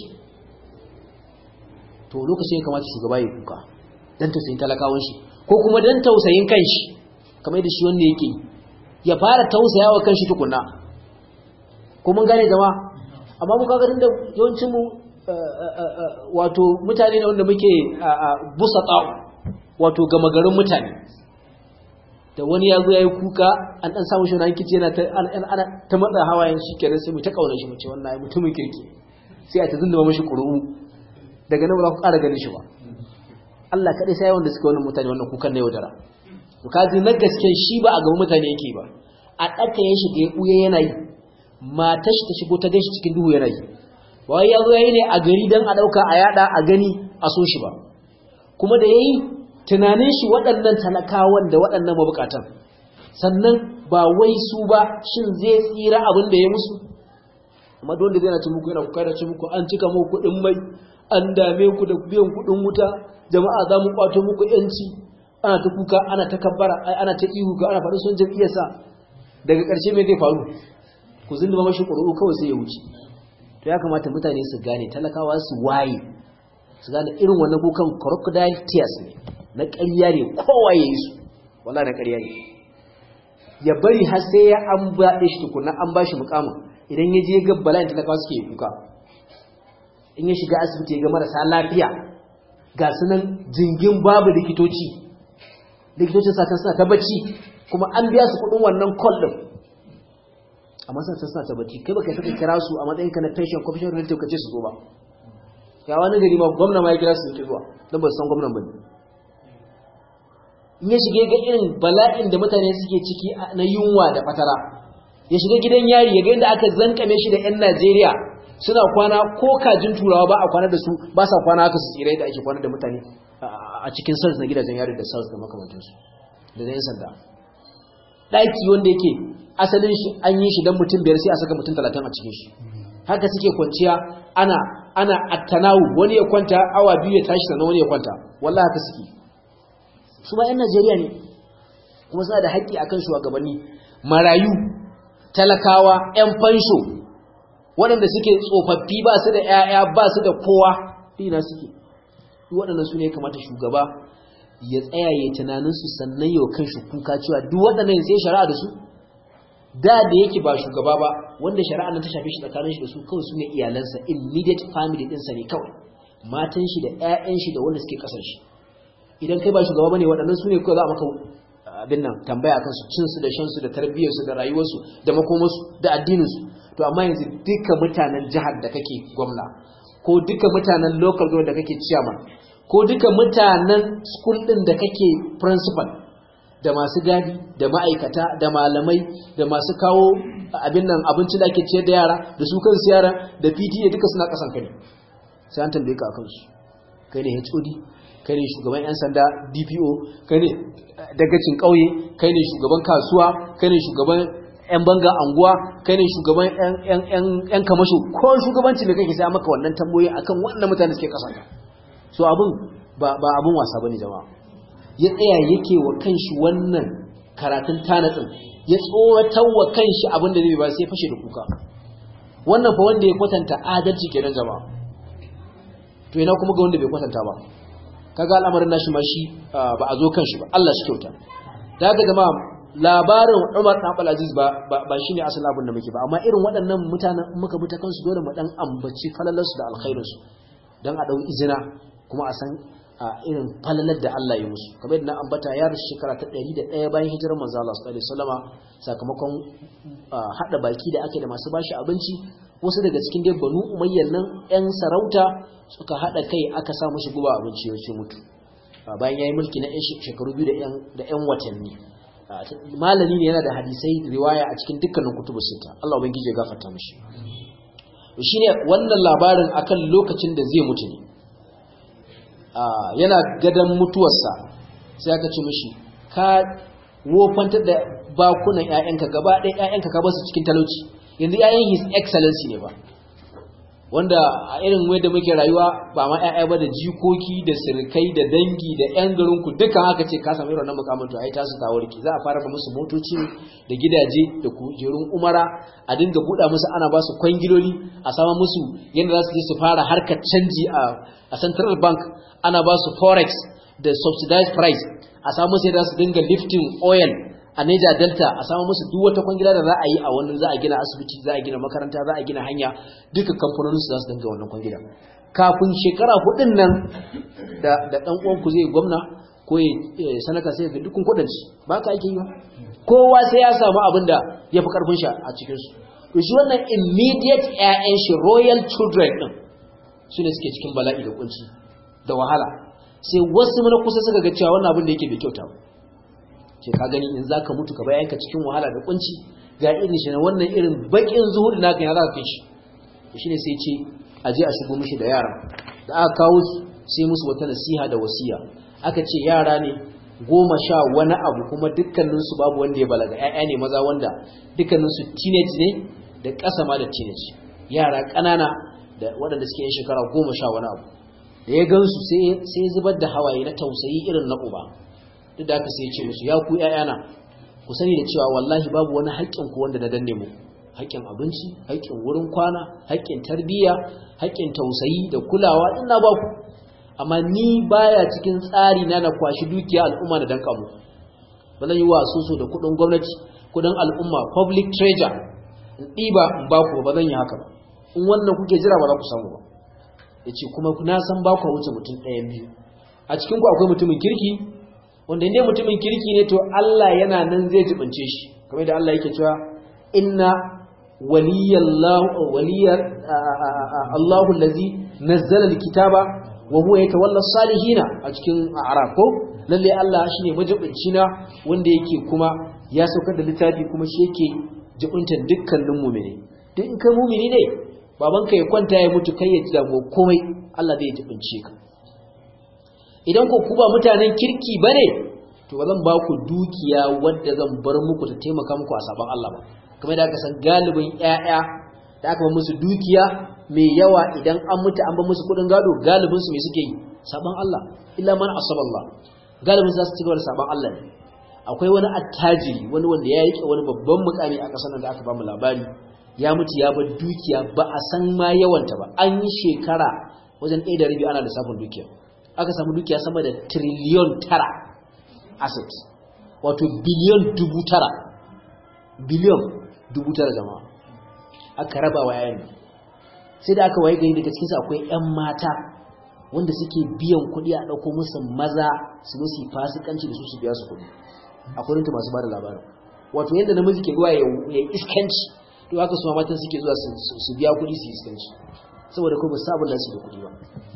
to lokacin ya kamata shugaba ya kuka dan tausayin talakawan shi ko kuma dan tausayin kanshi kamar da shi wanda yake ya fara tausayawa kanshi tukunna ko mun gane jama'a amma mu kaga da yawancin mu wato mutane ne wanda muke busa tsawo wato gama garin mutane da wani ya zo ya yi kuka an ɗan samun shi wani kici yana ta matsa hawayen shi kenan sai mu ta ƙaunar shi mu ce wannan mutumin kirki sai a ta zundama mashi ƙuru'u daga nan ba za ku ƙara ganin shi ba Allah kaɗai sai wanda suka wani mutane wannan kukan na yaudara to kaji na gaske shi ba a gaban mutane yake ba a ɗaka ya shiga ya ɓuya yana yi matar shi ta shigo ta gaishe cikin duhu yana yi ba wai ya zo ya yi ne a gari don a ɗauka a yaɗa a gani a so shi ba kuma da ya yi tunanin shi waɗannan talakawan da waɗannan mabukatan sannan ba wai su ba shin zai tsira abin da ya musu amma don da zai na ci muku yana kuka da ci muku an cika muku kuɗin mai an dame ku da biyan kuɗin wuta jama'a za mu kwato muku yanci ana ta kuka ana ta kabbara ana ta ihu ga ana faɗin son jam'iyyarsa daga ƙarshe me zai faru ku zinduma mashi ƙuri'u kawai sai ya wuce to ya kamata mutane su gane talakawa su waye su gane irin wannan kukan crocodile tears ne na ƙarya ne kowa ya yi su wala na ƙarya ne ya bari har sai ya an baɗe shi tukuna an ba shi mukamin idan ya je ga bala'in talakawa suke kuka in ya shiga asibiti ya ga marasa lafiya ga su nan jingin babu likitoci likitocin satan suna ta bacci kuma an biya su kuɗin wannan call ɗin amma suna ta suna ta bacci kai baka saka kira su a matsayin ka na pension commission relative ka ce su zo ba ga wani gari ma gwamna ma ya kira su ke zuwa don ba su san gwamnan ba ne in ya shiga ga irin bala'in da mutane suke ciki na yunwa da fatara ya shiga gidan yari ya ga inda aka zankame shi da 'yan Najeriya suna kwana ko kajin turawa ba a kwana da su ba sa kwana haka su tsirai da ake kwana da mutane a cikin sals na gidajen yari da sals da makamantansu da na 'yan sanda ɗaki wanda yake asalin shi an yi shi don mutum biyar sai a saka mutum talatin a cikin shi haka suke kwanciya ana ana attanawu wani ya kwanta awa biyu ya tashi sannan wani ya kwanta wallahi haka suke su ba 'yan Najeriya ne kuma suna da haƙƙi akan shugabanni marayu talakawa 'yan fansho waɗanda suke tsofaffi ba su da 'ya'ya ba su da kowa dina suke waɗannan su ne kamata shugaba ya tsaya ya tunaninsu sannan yau kan shi kuka cewa duk waɗannan sai shari'a da su da da yake ba shugaba ba wanda shari'a nan ta shafe shi tsakanin shi da su kawai su ne iyalansa immediate family ɗinsa ne kawai matan shi da 'ya'yan shi da wanda suke ƙasar shi idan kai ba shugaba bane waɗannan su ne kawai za a maka abin nan tambaya akan su cin su da shan su da tarbiyyar su da rayuwar su da makomar su da addinin su to amma yanzu duka mutanen jihar da kake gwamna ko duka mutanen local government da kake chairman ko duka mutanen school din da kake principal da masu gadi da ma'aikata da malamai da masu kawo abin nan abinci da ake ciyar da yara da su kansu yara da PTA duka suna kasan kai sai an tambaye ka akan su kai ne HOD kai ne shugaban 'yan sanda dpo kai ne dagacin ƙauye kai ne shugaban kasuwa kai ne shugaban 'yan banga anguwa kai ne shugaban 'yan kamasho ko shugabanci da kake sai maka wannan tamboyi akan wannan mutane suke kasanta so abin ba abin wasa bane jama'a ya tsaya yake wa kanshi wannan karatun tanatsin ya tsoratar wa kanshi abin da zai ba sai fashe da kuka wannan fa wanda ya kwatanta adalci kenan jama'a to ina kuma ga wanda bai kwatanta ba kaga al'amarin nashi ma shi ba a zo kan shi ba Allah shi kyauta da haka jama'a labarin Umar dan Abdul Aziz ba ba shine asalin abin da muke ba amma irin waɗannan mutanen muka bi ta kansu dole mu dan ambaci falalarsu da alkhairinsu dan a dau izina kuma a san irin falalar da Allah ya musu kamar yadda na ambata ya rasu shekara ta 101 bayan hijirar manzo Allah sallallahu alaihi wasallama sakamakon hada baki da ake da masu bashi abinci wasu daga cikin dai banu umayyan nan yan sarauta suka hada kai aka sa mushi guba abinci ya ce mutu bayan yayi mulki na shekaru biyu da yan da yan watanni malami ne yana da hadisai riwaya a cikin dukkanin kutubu sita Allah ubangiji ya gafarta mishi shine wannan labarin akan lokacin da zai mutu ne yana gadan mutuwarsa sai aka ce mishi ka wofantar da bakunan ƴaƴanka gaba ɗaya ƴaƴanka ka basu cikin talauci yanzu ƴaƴan his excellency ne ba wanda a irin da muke rayuwa ba ma ƴaƴa ba da jikoki da sirkai da dangi da ƴan garin ku dukan haka ce ka samu irin wannan mukamin to ai tasu ta warki za a fara ba musu motoci da gidaje da kujerun umara a dinga buɗa musu ana ba su kwangiloli a sama musu yadda za su je su fara harkar canji a central bank ana ba su forex da subsidized price a samu musu yadda su dinga lifting oil a Niger Delta a samu musu duk wata kwangila da za a yi a wani za a gina asibiti za a gina makaranta za a gina hanya duka kamfanonin su za su dinga wannan kwangila kafin shekara hudun nan da da dan uwan ku zai gwamna ko ya sanaka sai ga dukkan kudin shi ba ka ake yi ba kowa sai ya samu abin da ya fi karfin shi a cikin su to shi wannan immediate ƴaƴan shi royal children din su ne suke cikin bala'i da kunci da wahala sai wasu mana kusa suka ga cewa wannan abin da yake bai kyauta ba ce ka gani in zaka mutu ka bayan ka cikin wahala da kunci ga irin shi na wannan irin bakin zuhudi naka ya zaka kai shi shine sai ce a je a shigo mishi da yara da aka kawo su sai musu wata nasiha da wasiya aka ce yara ne goma sha wani abu kuma dukkaninsu babu wanda ya balaga ƴaƴa ne maza wanda dukkaninsu teenage ne da ƙasa ma da teenage yara ƙanana da waɗanda suke yin shekara goma sha wani abu da ya gansu sai zubar da hawaye na tausayi irin na uba duk da aka sai ce musu ya ku ƴaƴana ku sani da cewa wallahi babu wani haƙƙin ku wanda na danne mu haƙƙin abinci haƙƙin wurin kwana haƙƙin tarbiyya haƙƙin tausayi da kulawa ina ba ku amma ni baya cikin tsari na na kwashi dukiya al'umma da danka mu ba zan yi wa soso da kuɗin gwamnati kuɗin al'umma public treasure in ɗiba in ba ku ba zan yi haka ba in wannan kuke jira ba za ku samu ba ya ce kuma na san ba ku wuce mutum ɗayan biyu a cikin ku akwai mutumin kirki wanda inda mutumin kirki ne to Allah yana nan zai jibince shi kamar da Allah yake cewa inna waliyallahu waliyar Allahu allazi nazzala alkitaba wa huwa yatawalla salihina a cikin a'raf ko lalle Allah shine majibinci na wanda yake kuma ya saukar da littafi kuma shi yake jibuntan dukkanin mu'mini duk in kai mu'mini ne babanka ya kwanta ya mutu kai ya ji damuwa komai Allah zai jibince ka idan ku ba mutanen kirki bane to ba zan ba ku dukiya wadda zan bar muku ta taimaka muku a sabon Allah ba kamar da aka san galibin ƴaƴa da aka ba musu dukiya mai yawa idan an mutu an ba musu kudin gado galibin su me suke yi sabon Allah illa man asaba Allah galibin su za su ci gaba da sabon Allah ne akwai wani attajiri wani wanda ya rike wani babban mukami a ƙasar nan da aka ba mu labari ya mutu ya bar dukiya ba a san ma yawanta ba an yi shekara wajen ɗaya da rabi ana lissafin dukiya aka samu dukiya sama da triliyon tara asset wato biliyon dubu tara biliyon dubu tara jama'a aka raba wa yayin sai da aka waye gari daga cikinsu akwai 'yan mata wanda suke biyan kuɗi a ɗauko musu maza su zo su yi fasikanci da su su biya su kuɗi akwai rinta masu ba da labarin wato yadda namiji ke zuwa ya yi iskanci to haka su matan suke zuwa su biya kuɗi su yi iskanci saboda kuma ba sabon da su da kuɗi ba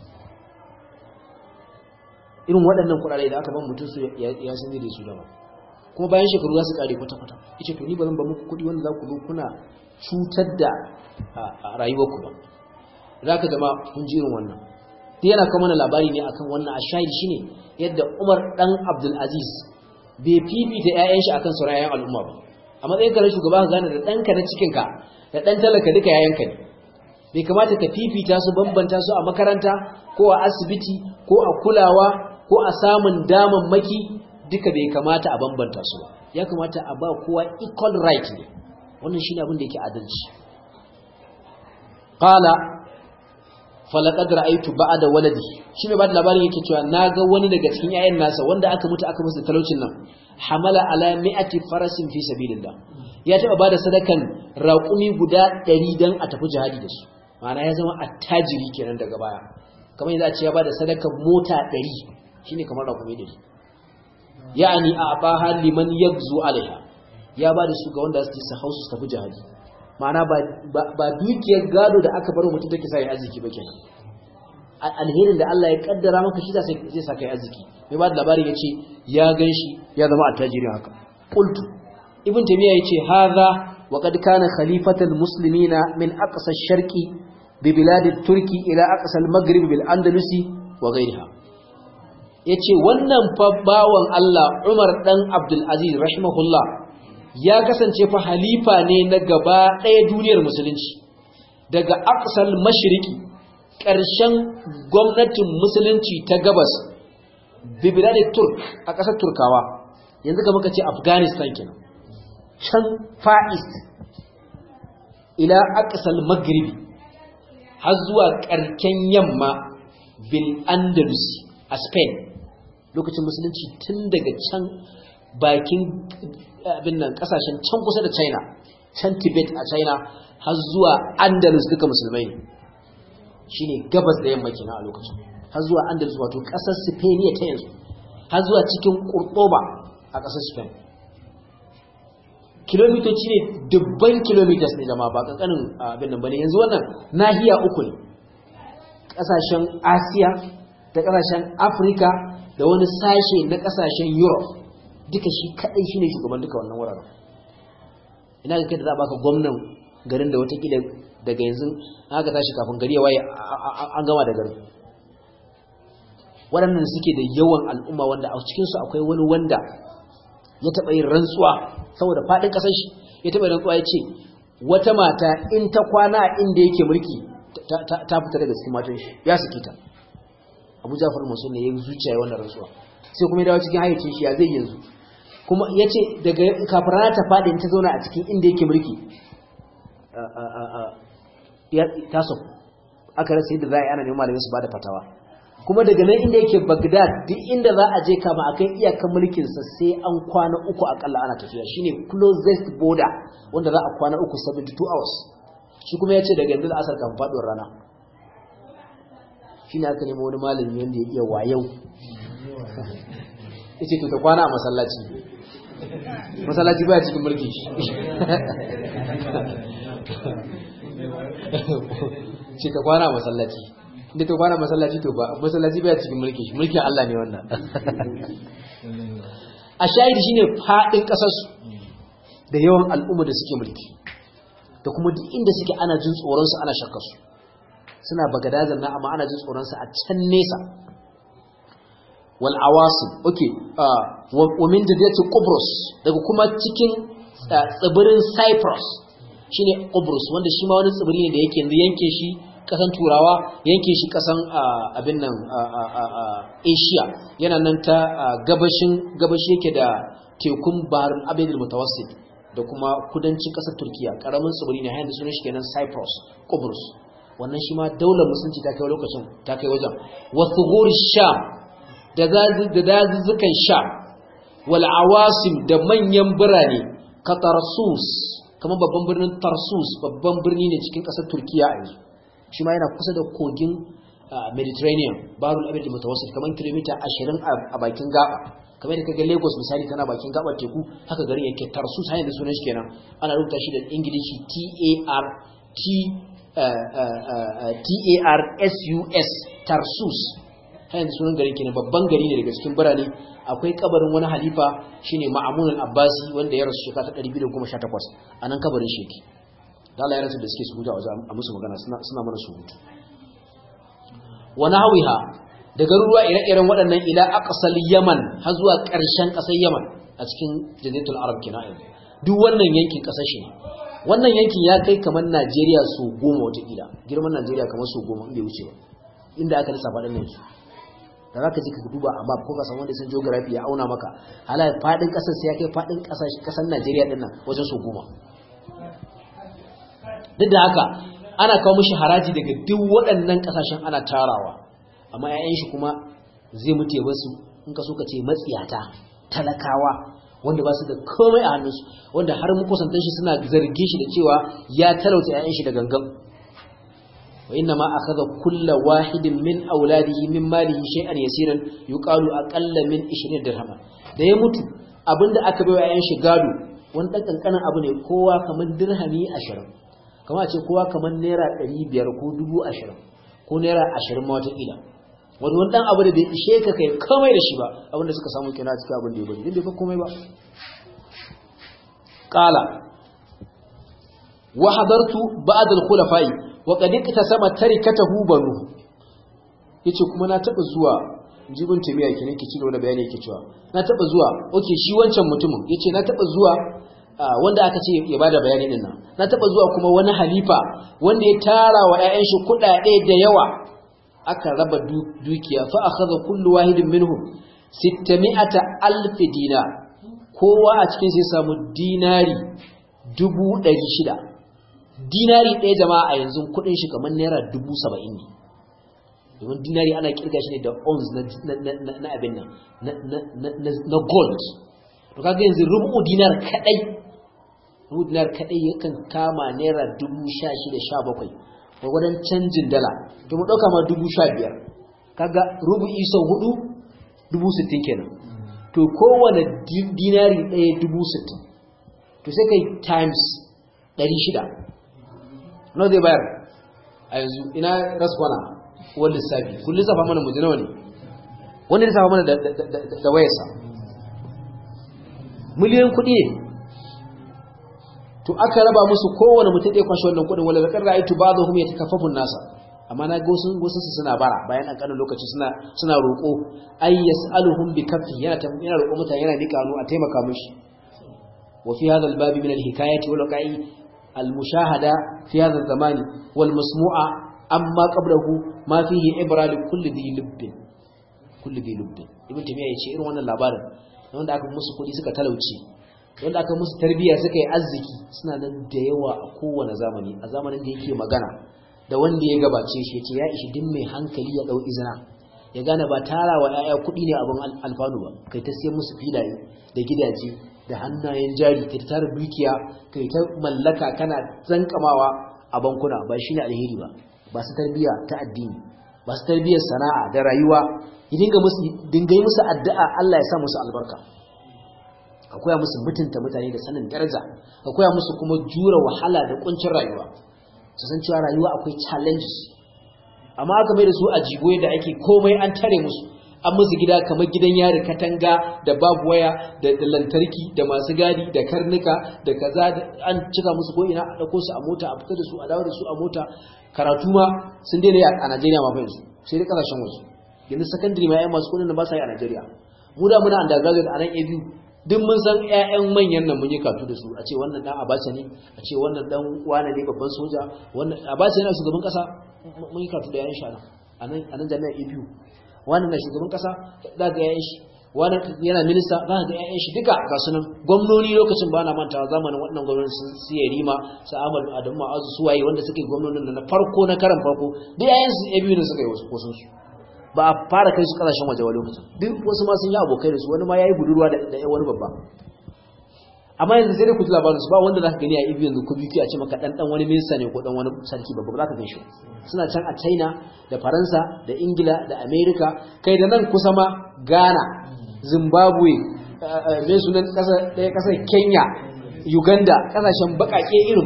irin waɗannan kuɗaɗe da aka ban mutum su ya san da su dama kuma bayan shekaru za su ƙare kwata-kwata ita to ni ba zan ba muku kuɗi wanda za ku zo kuna cutar da rayuwarku ba za ka zama kun ji irin wannan ta yana kama mana labari ne akan wannan a shahidi shine yadda umar ɗan abdulaziz bai fifita 'ya'yan shi akan sauran 'ya'yan al'umma ba a matsayin ka na shugaba ka gane da ɗanka na cikinka da ɗan talaka duka 'ya'yanka ne bai kamata ka fifita su bambanta su a makaranta ko a asibiti ko a kulawa ko a samun damammaki duka bai kamata a bambanta su ba ya kamata a ba kowa equal right ne wannan shine abin da yake adalci qala falaqad ra'aytu ba'da waladi shi mai bada labarin yake cewa naga wani daga cikin yayan nasa wanda aka mutu aka musu talaucin nan hamala ala mi'ati farasin fi sabilillah ya taba bada sadakan raƙumi guda 100 dan a tafi jihadi da su ma'ana ya zama attajiri kenan daga baya kamar yadda a ce ya bada sadakan mota 100 shine kamar raƙumi 100 ya'ani a abaha liman yagzu alaiha ya bada su ga wanda su su hausu su tafi jihadi ma'ana ba dukiyar gado da aka bar mutum take sai arziki ba kenan alherin da Allah ya kaddara maka shi zai sa kai arziki mai ba da labarin yace ya ganshi ya zama attajiri haka qultu ibn taymiya yace hadha wa qad kana khalifatal muslimina min aqsa ash-sharqi bi bilad turki ila aqsa al-maghrib bil andalusi wa ghayriha yace wannan fa bawan Allah Umar dan Abdul Aziz rahimahullah ya kasance fa halifa ne na gaba ɗaya duniyar musulunci daga aqsal mashriqi ƙarshen gwamnatin musulunci ta gabas bibiladin turk a ƙasar turkawa yanzu ka muka ce afghanistan kenan can fa'ist ila aqsal maghribi har zuwa ƙarken yamma bil andalus a spain lokacin musulunci tun daga can bakin abin nan kasashen can kusa da china can tibet a china har zuwa andalus duka musulmai ne shine gabas da yamma kenan a lokacin har zuwa andalus wato kasar spain ta yanzu har zuwa cikin kurtoba a kasar spain kilomitoci ne dubban kilometers ne zama ba kankanin abin nan bane yanzu wannan nahiya uku ne kasashen asiya da kasashen afirka da wani sashe na kasashen europe duka shi kadai shine shugaban duka wannan wuraren ina ga kai da za baka gwamnan garin da watakila daga yanzu aka tashi kafin gari ya waye an gama da garin waɗannan suke da yawan al'umma wanda a cikinsu akwai wani wanda ya taɓa yin rantsuwa saboda faɗin ƙasar shi ya taɓa yin rantsuwa ya ce wata mata in ta kwana inda yake mulki ta fita daga cikin matan shi ya saki ta abu jafar masu ne ya zuciya wannan rantsuwa sai kuma ya dawo cikin hayyacin shi ya zai yanzu kuma ya ce daga kafin rana ta faɗi ta zauna a cikin inda yake mulki ta sauku aka rasa yadda za a yi ana neman malamai su ba da fatawa kuma daga nan inda yake bagdad duk inda za a je kama a kan iyakan mulkinsa sai an kwana uku akalla ana tafiya shine closest border wanda za a kwana uku 72 hours shi kuma ya ce daga yanzu da asar kan faɗuwar rana shi ne aka nemo wani malami wanda ya iya wayau ya ce to ta kwana a masallaci masallaci baya cikin mulkin shi ce ta kwana a masallaci inda to bana masallaci to ba masallaci baya cikin mulkin shi mulkin Allah ne wannan a shahidi shine fadin kasar su da yawan al'umma da suke mulki da kuma duk inda suke ana jin tsoron su ana shakkar su suna bagadazan na amma ana jin tsoron su a can nesa wal awasim okay wa min jadiyati qubrus daga kuma cikin tsibirin cyprus shine qubrus wanda shi ma wani tsibiri ne da yake yanzu yanke shi kasan turawa yanke shi kasan abin nan asia yana nan ta gabashin gabashi yake da tekun bahar abedul mutawassit da kuma kudancin kasar turkiya karamin tsibiri ne hayan da sunan shi kenan cyprus qubrus wannan shi ma daular musulunci ta kai lokacin ta kai wajen wasu sham da dazuzzukan sham wal awasim da manyan birane ka tarsus kamar babban birnin tarsus babban birni ne cikin ƙasar turkiya a yanzu shi ma yana kusa da kogin mediterranean barul abin da mutawassit kamar kilomita ashirin a bakin gaba kamar da kaga lagos misali tana bakin gabar teku haka garin yake tarsus hanyar da sunan shi kenan ana rubuta shi da ingilishi t-a-r t T-A-R-S-U-S Tarsus hayan sunan garin kenan babban gari ne daga cikin birane akwai kabarin wani halifa shine Ma'mun al-Abbasi wanda ya rasu shekara ta 218 anan kabarin shi yake da Allah ya rasu da suke su huta wajen a musu magana suna suna mana su hutu wa nahwiha da garuruwa ire-iren waɗannan ila aqsal Yaman har zuwa ƙarshen ƙasar Yaman a cikin Jaziratul Arab kenan duk wannan yankin ƙasar shi ne wannan yankin ya kai kamar Najeriya su goma watakila girman Najeriya kamar su goma inda wuce ba inda aka lissafa ɗan yanki da za ka ji ka duba amma ko ka san wanda sun geography ya auna maka hala faɗin ƙasar sai ya kai faɗin ƙasar Najeriya ɗin nan wajen su goma duk da haka ana kawo mishi haraji daga duk waɗannan ƙasashen ana tarawa amma 'ya'yan shi kuma zai mutu ya basu in ka so ka ce matsiyata talakawa wanda ba su da komai a hannunsu wanda har makusantan shi suna zargin shi da cewa ya talauta ƴaƴan shi da gangan wa inna ma akhadha kullu wahidin min auladihi min malihi shay'an yasiran yuqalu aqalla min 20 dirham da ya mutu abinda aka bai wa ƴaƴan shi gado wani dan kankanin abu ne kowa kamar dirhami 20 kamar a ce kowa kamar naira 500 ko 20 ko naira 20 ma wata kila wani wani dan abu da bai ishe ka kai komai da shi ba abinda suka samu kina cikin abin da ya bari din bai fa komai ba qala wa hadartu ba'd al-khulafa'i wa qad iktasama tarikatahu banu yace kuma na taba zuwa jibin tamiya kenan ke cigaba da bayani yake cewa na taba zuwa okay shi wancan mutumin yace na taba zuwa wanda aka ce ya bada bayani din nan na taba zuwa kuma wani halifa wanda ya tara wa ƴaƴan shi kuɗaɗe da yawa aka raba dukiya fa akhadha kullu wahidin minhum 600 alf dinar kowa a cikin sai samu dinari 600 dinari ɗaya jama'a a yanzu kudin shi kamar naira 70 ne domin dinari ana kirga shi ne da ons na abin nan na gold to kaga yanzu rubu dinar kadai rubu dinar kadai yakan kama naira 16 17 gwagwadon canjin dala to mu ɗauka ma dubu sha biyar kaga rubu iso hudu dubu sittin kenan to kowane dinari ɗaya dubu sittin to sai kai times ɗari shida no zai bayar a yanzu ina raskwana wani lissafi kun lissafa mana mu nawa ne wani lissafa mana da wayarsa miliyan kuɗi ne to aka raba musu kowane mutum ɗaya kwashe wannan kuɗin wala zakar ra'aytu ba'dhum yatakaffafun nasa amma na ga wasu wasu su suna bara bayan an kanin lokaci suna suna roƙo ay yas'aluhum bi kaffi yana yana roƙo mutane yana nika hannu a taimaka mishi wa fi hadha al-bab min al-hikayati wal waqi'i al-mushahada fi hadha az-zaman wal masmu'a amma qablahu ma fihi ibra li kulli dhi lubbin kulli dhi lubbin ibn tamiya yace irin wannan labarin wanda aka musu kuɗi suka talauci wanda aka musu tarbiyya suka yi arziki suna nan da yawa a kowane zamani a zamanin da yake magana da wanda ya gabace shi yace ya ishi din mai hankali ya dau izina ya gane ba tara wa yaya kuɗi ne abin alfanu ba kai ta siyan musu filaye da gidaje da hannayen jari kai ta tara dukiya kai ta mallaka kana zankamawa a bankuna ba shine alheri ba ba su tarbiyya ta addini ba su tarbiyyar sana'a da rayuwa ya dinga musu dinga yi musu addu'a Allah ya sa musu albarka ka koya musu mutunta mutane da sanin daraja ka koya musu kuma jura wahala da kuncin rayuwa su san cewa rayuwa akwai challenges amma aka mai da su a jigoye da ake komai an tare musu an musu gida kamar gidan yari katanga da babu waya da lantarki da masu gadi da karnuka da kaza an cika musu ko ina a dauko su a mota a fita da su a dawo da su a mota karatu ma sun daina a Najeriya ma fa yanzu sai dai kasashen wasu yanzu secondary ma yayin masu kudin da ba sa yi a Najeriya mu da muna undergraduate a nan ABU duk mun san ƴaƴan manyan nan mun yi katu da su a ce wannan dan Abacha ne a ce wannan dan wane ne babban soja wannan Abacha yana shugaban kasa mun yi katu da yayin shi a nan a nan jami'ar ABU wannan na shugaban kasa za ga yayin shi wannan yana minista za ga yayin shi duka ga sunan gwamnoni lokacin ba na mantawa zamanin wannan gwamnati sun siya rima su Ahmad Adamu Ma'azu suwaye wanda suke gwamnonin na farko na karan farko duk yayin su ABU ne suka yi wasu kosun su ba a fara kai su kasashen waje wa lokacin duk wasu ma sun yi abokai da su wani ma yayi budurwa da wani babba amma yanzu sai dai ku ji labarin su ba wanda zaka gani a ibi yanzu ko biki a ce maka dan dan wani minista ne ko dan wani sarki babba ba za ka gan shi suna can a China da Faransa da Ingila da America kai da nan kusa ma Ghana Zimbabwe me sunan kasa ɗaya kasar Kenya Uganda kasashen bakake irin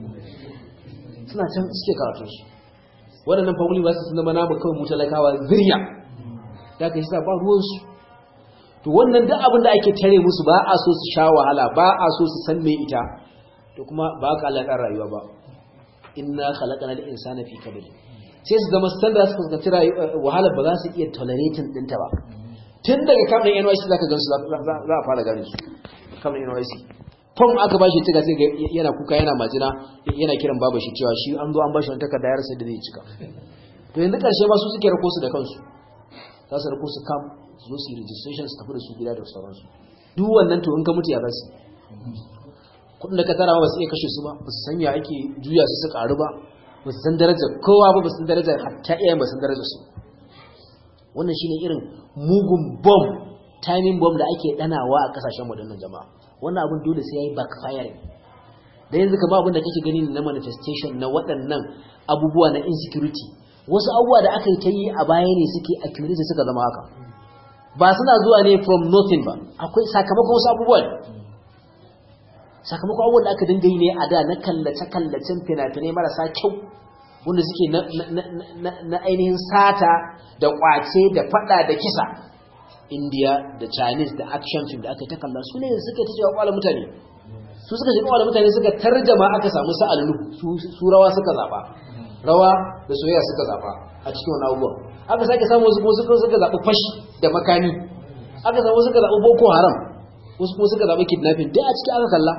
suna can suke karatu su waɗannan family ba su sun zama namu kawai mu talakawa zirya da ka shi ba ruwansu to wannan duk abin da ake tare musu ba a so su sha wahala ba a so su san me ita to kuma ba ka alaƙar rayuwa ba inna khalaqana al-insana fi kabad sai su zama standard su fuskanci wahala ba za su iya tolerating ɗinta ba tun daga kamar NYC zaka gan su za a fara gane su kamar NYC fom aka ba shi cika sai yana kuka yana majina yana kiran baba shi cewa shi an zo an ba shi wani takarda ya rasa da zai cika to yanzu karshe ma su suke rako su da kansu za su rako su kam su zo su yi registration su tafi da su gida da sauransu duk wannan to in ka mutu ya zasu kudin da ka tara ba su iya kashe su ba ba su sanya ake juya su su karu ba ba su san darajar kowa ba ba su san darajar hatta iyayen ba su san darajar su wannan shine irin mugun bomb timing bomb da ake danawa a kasashen waɗannan jama'a wannan abin dole sai yayi backfiring da yanzu kamar abin da kake gani na manifestation na waɗannan abubuwa na insecurity wasu abubuwa da aka yi ta yi a baya ne suke accumulate suka zama haka ba suna zuwa ne from nothing ba akwai sakamakon wasu abubuwa ne sakamakon abubuwan da aka dinga yi ne a da na kallace-kallacen fina-finai marasa kyau wanda suke na ainihin sata da kwace da fada da kisa india da chinese da action film da aka ta kalla su ne suka ta cewa kwallon mutane su suka ce kwallon mutane suka tarjama aka samu sa'allu su rawa suka zaba rawa da soyayya suka zaba a cikin wani abubuwan aka sake samu wasu kuma suka suka zaɓi fashi da makami aka samu suka zaɓi boko haram wasu kuma suka zaɓi kidnapping duk a ciki aka kalla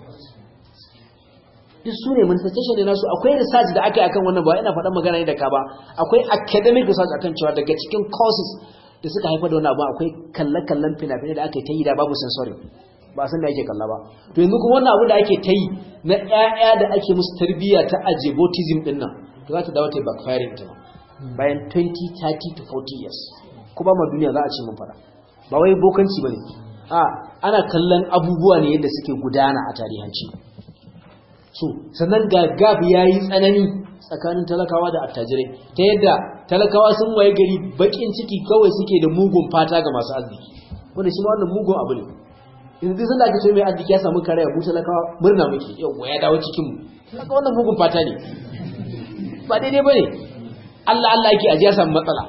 duk su ne manifestation ne nasu akwai research da aka yi akan wannan ba ina faɗan magana ne da ka ba akwai academic research akan cewa daga cikin courses da suka haifar da wani abu akwai kalle-kallen fina-finai da aka yi ta yi da babu sensory ba san da ake kalla ba to yanzu kuma wannan abu da ake ta yi na ƴaƴa da ake musu tarbiyya ta ajebotism din nan to za ta dawo ta backfiring ta bayan 20 30 to 40 years ko ba ma duniya za a ce mun fara ba wai bokanci bane a ana kallon abubuwa ne yadda suke gudana a tarihanci so sannan ga gab yayi tsanani tsakanin talakawa da attajirai ta yadda talakawa sun waye gari bakin ciki kawai suke da mugun fata ga masu arziki wanda shi ma wannan mugun abu ne yanzu sun da ake ce mai arziki ya samu kare mu talakawa murna muke yau ya dawo cikin mu kaga wannan mugun fata ne ba daidai bane Allah Allah yake ajiya samu matsala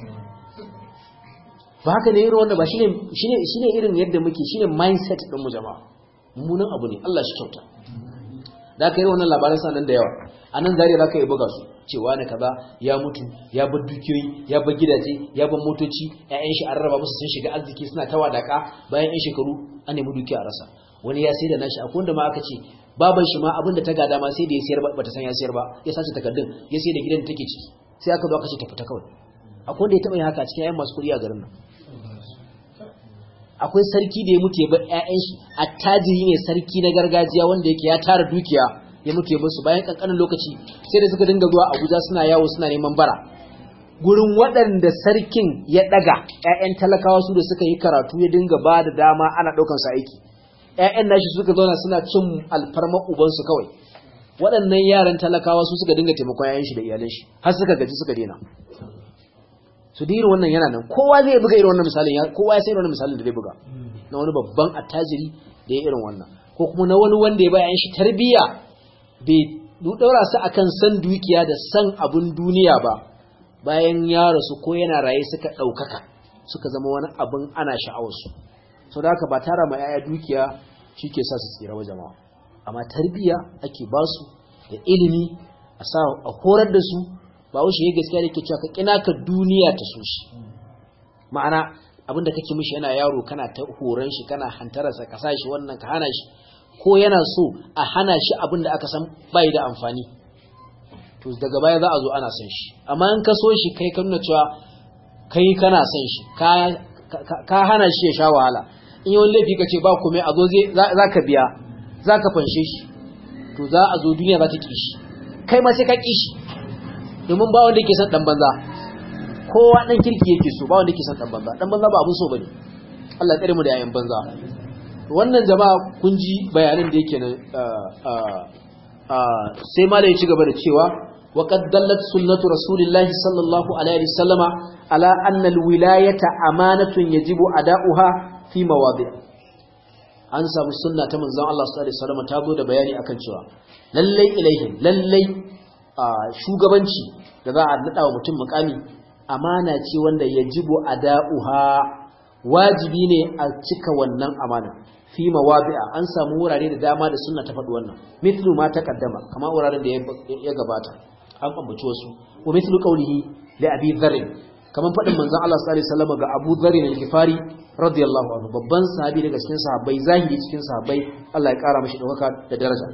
ba haka ne irin wanda ba shine shine shine irin yadda muke shine mindset din mu jama'a mummunan abu ne Allah shi kyauta da ka yi wannan labaran sanan da yawa a nan zariya za ka yi buga su cewa ne kaza ya mutu ya bar dukiyoyi ya bar gidaje ya bar motoci ƴaƴan shi an raba musu sun shiga arziki suna ta wadaka bayan ƴan shekaru an nemi dukiya a rasa wani ya sai da nashi akwai wanda ma aka ce baban shi ma abinda ta gada ma sai da ya sayar ba ta san ya sayar ba ya sace takardun ya sai da gidan da take ciki sai aka zo aka ce ta fita kawai akwai wanda ya taba yin haka cikin ƴaƴan masu kuɗi a garin nan akwai sarki da ya mutu ya bar ƴaƴan shi attajiri ne sarki na gargajiya wanda yake ya tara dukiya ya mutu ya bar su bayan kankanin lokaci sai da suka dinga zuwa Abuja suna yawo suna neman bara gurin waɗanda sarkin ya ɗaga ƴaƴan talakawa su da suka yi karatu ya dinga ba da dama ana ɗaukan su aiki ƴaƴan nashi suka zauna suna cin alfarma ubansu kawai waɗannan yaran talakawa su suka dinga taimakon ƴaƴan shi da iyalan shi har suka gaji suka daina su da irin wannan yana nan kowa zai buga irin wannan misalin kowa ya sai irin wannan misalin da zai buga na wani babban attajiri da ya irin wannan ko kuma na wani wanda ya bayan shi tarbiyya bai daura su akan san dukiya da san abun duniya ba bayan ya rasu ko yana raye suka ɗaukaka suka zama wani abin ana sha'awarsu sau da haka ba tara ma 'ya'ya dukiya shi ke sa su tsira wa jama'a amma tarbiyya ake ba su da ilimi a sa a horar da su ba wuce ya gaskiya da ke cewa ka kina ka duniya ta so shi ma'ana abinda kake mishi yana yaro kana ta horon shi kana hantararsa ka sa shi wannan ka hana shi ko yana so a hana shi abinda aka san bai da amfani to daga baya za a zo ana son shi amma in ka so shi kai ka nuna cewa kai kana son shi ka hana shi ya sha wahala in yi wani laifi ka ce ba kome a zo za ka biya za ka fanshe shi to za a zo duniya za ta ƙi shi kai ma sai ka ƙi shi domin ba wanda yake son ɗan banza kowa ɗan kirki yake so ba wanda yake son ɗan banza ɗan banza ba abin so ba ne Allah tsare mu da yayan banza wannan jama'a kun ji bayanan da yake nan sai ma da ya ci gaba da cewa وقد دلت سنة رسول الله صلى الله عليه وسلم على أن الولاية أمانة يجب أداؤها في مواضع an samu sunna ta manzon Allah sallallahu alaihi wasallam ta zo da bayani akan cewa lallai ilaihim lallai shugabanci da za a nada wa mutum mukami amana ce wanda yajibu ada'uha wajibi ne a cika wannan amana fi mawadi'a an samu wurare da dama da sunna ta faɗi wannan mithlu ma taqaddama kamar wuraren da ya gabata an ambaci wasu wa mithlu qawlihi li abi dharr kaman fadin manzon Allah sallallahu alaihi wasallam ga Abu Dharr al-Ghifari radiyallahu anhu babban sahabi daga cikin sahabbai zahiri cikin sahabbai Allah ya kara mashi daukaka da daraja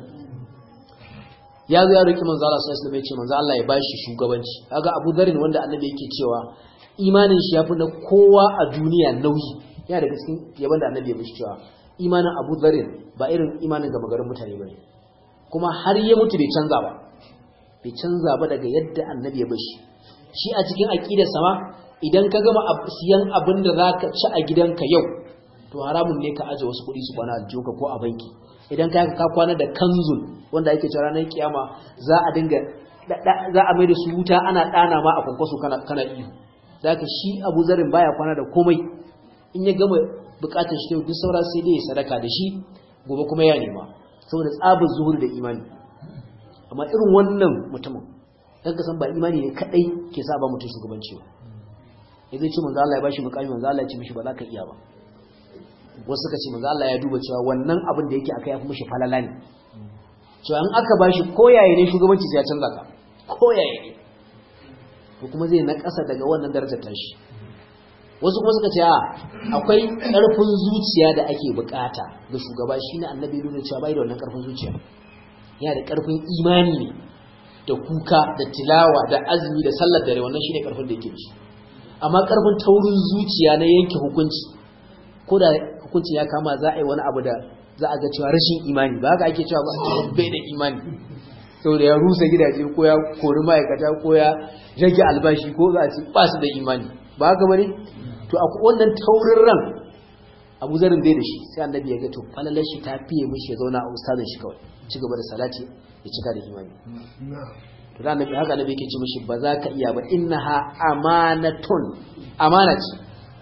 ya zo ya roki manzon Allah sallallahu alaihi wasallam ya ce manzon Allah ya bashi shugabanci kaga Abu Dharr wanda annabi yake cewa imanin shi yafi na kowa a duniya nauyi yana daga cikin yaban da annabi ya mishi cewa imanin Abu Dharr ba irin imanin gama garin mutane bane kuma har ya mutu bai canza ba bai canza ba daga yadda annabi ya bashi shi a cikin aqidar sama idan ka gama siyan abin da zaka ci a gidanka yau to haramun ne ka aje wasu kuɗi su kwana a joka ko a banki idan ka ka kwana da kanzul wanda ake cewa ranar kiyama za a dinga za a mai da su wuta ana dana ma a kwankwaso kana kana iyo zaka shi Abu Zarin baya kwana da komai in ya gama bukatar shi duk saura sai dai ya sadaka da shi gobe kuma ya nema saboda tsabar zuhur da imani amma irin wannan mutumin dan ka san ba imani ne kadai ke sa ba mutum shugabanci ba yazo ce manzo Allah ya bashi mukami manzo Allah ya ce mishi ba za ka iya ba wasu suka ce manzo Allah ya duba cewa wannan abin da yake akai ya fi mishi falala ne cewa in aka bashi koyaye ne shugabanci sai ya canza ka koyaye ne ko kuma zai na ƙasa daga wannan darajar tashi wasu kuma suka ce a akwai ƙarfin zuciya da ake bukata ga shugaba shine annabi nuna cewa bai da wannan ƙarfin zuciya yana da ƙarfin imani ne da kuka da tilawa da azumi da sallar dare wannan shine ƙarfin da yake shi amma ƙarfin taurin zuciya na yanke hukunci ko da hukunci ya kama za a yi wani abu da za a ga cewa rashin imani ba haka ake cewa ba bai da imani saboda ya rusa gidaje ko ya kori ma'aikata ko ya rage albashi ko za a ce ba su da imani ba haka bane to a wannan taurin ran abu zarin bai da shi sai annabi ya ga to falalar shi ta fiye mishi ya zauna a ustazin shi kawai ci gaba da salati ya cika da imani to da annabi haka annabi yake ce mishi ba za ka iya ba innaha amanatun amana ce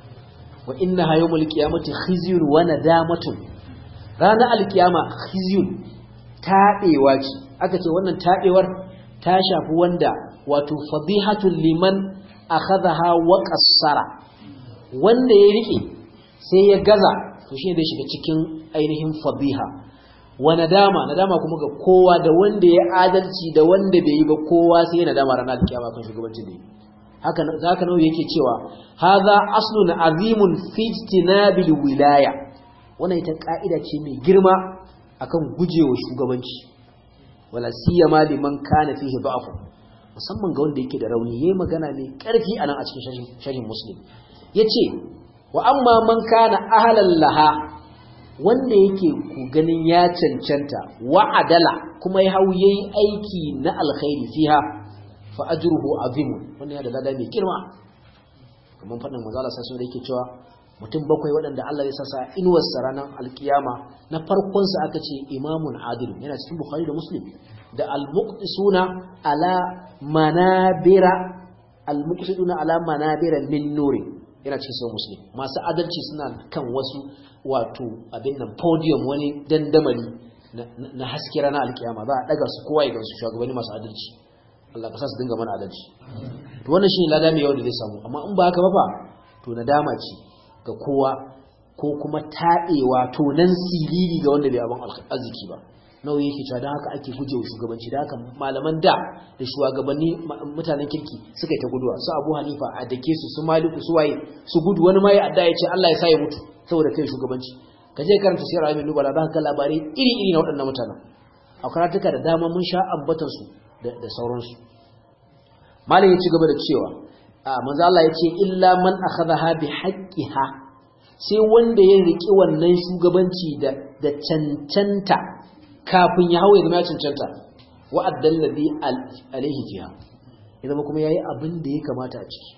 wa innaha yawmul qiyamati khizyun wa nadamatun ranar alkiyama khizyun taɓewa ce aka ce wannan taɓewar ta shafi wanda wato fadihatul liman akhadha wa qassara wanda ya rike sai ya gaza to shine da shiga cikin ainihin fadiha wa nadama nadama kuma ga kowa da wanda ya adalci da wanda bai yi ba kowa sai ya nadama ranar kiyama kan shugabancin da yi haka zaka nawa yake cewa hadha aslun azimun fi ijtinabil wilaya wannan ita ka'ida ce mai girma akan gujewa shugabanci wala siyama liman kana fihi da'fu musamman ga wanda yake da rauni yayi magana mai karfi anan a cikin sharhin muslim yace wa amma man kana ahlan laha wanda yake ku ganin ya cancanta wa adala kuma ya hau yayi aiki na alkhairi fiha fa ajruhu azim wannan ya da lada mai girma kamar fadin manzo Allah sallallahu alaihi yake cewa mutum bakwai waɗanda Allah ya sasa inuwarsa ranar alkiyama na farkonsa aka ce imamun adil yana cikin bukhari da muslim da al-muqtisuna ala manabira al-muqtisuna ala manabira min nuri yana cikin sahih muslim masu adalci suna kan wasu wato abin nan podium wani dandamali na haske ranar alkiyama za a daga su kowa ya gansu shugabanni masu adalci Allah ka sa su dinga mana adalci to wannan shine lada mai yawa da zai samu amma in ba haka ba fa to nadama ce ga kowa ko kuma taɗewa to nan siriri ga wanda bai abin arziki ba nawa yake cewa don haka ake gujewa shugabanci da haka malaman da da shugabanni mutanen kirki suka yi ta guduwa su abu hanifa a dake su su maliku su waye su gudu wani ma ya adda ya ce Allah ya sa ya mutu saboda kai shugabanci ka je karanta sirar amin nubala za ka labarai iri iri na waɗannan mutanen a karatuka da dama mun sha ambatan su da sauransu malam ya ci gaba da cewa a manzo Allah ya ce illa man akhadha bi haqqiha sai wanda ya riki wannan shugabanci da da cancanta kafin ya hau ya zama ya cancanta wa addalladhi alaihi fiha ya zama kuma yayi abin da ya kamata a ciki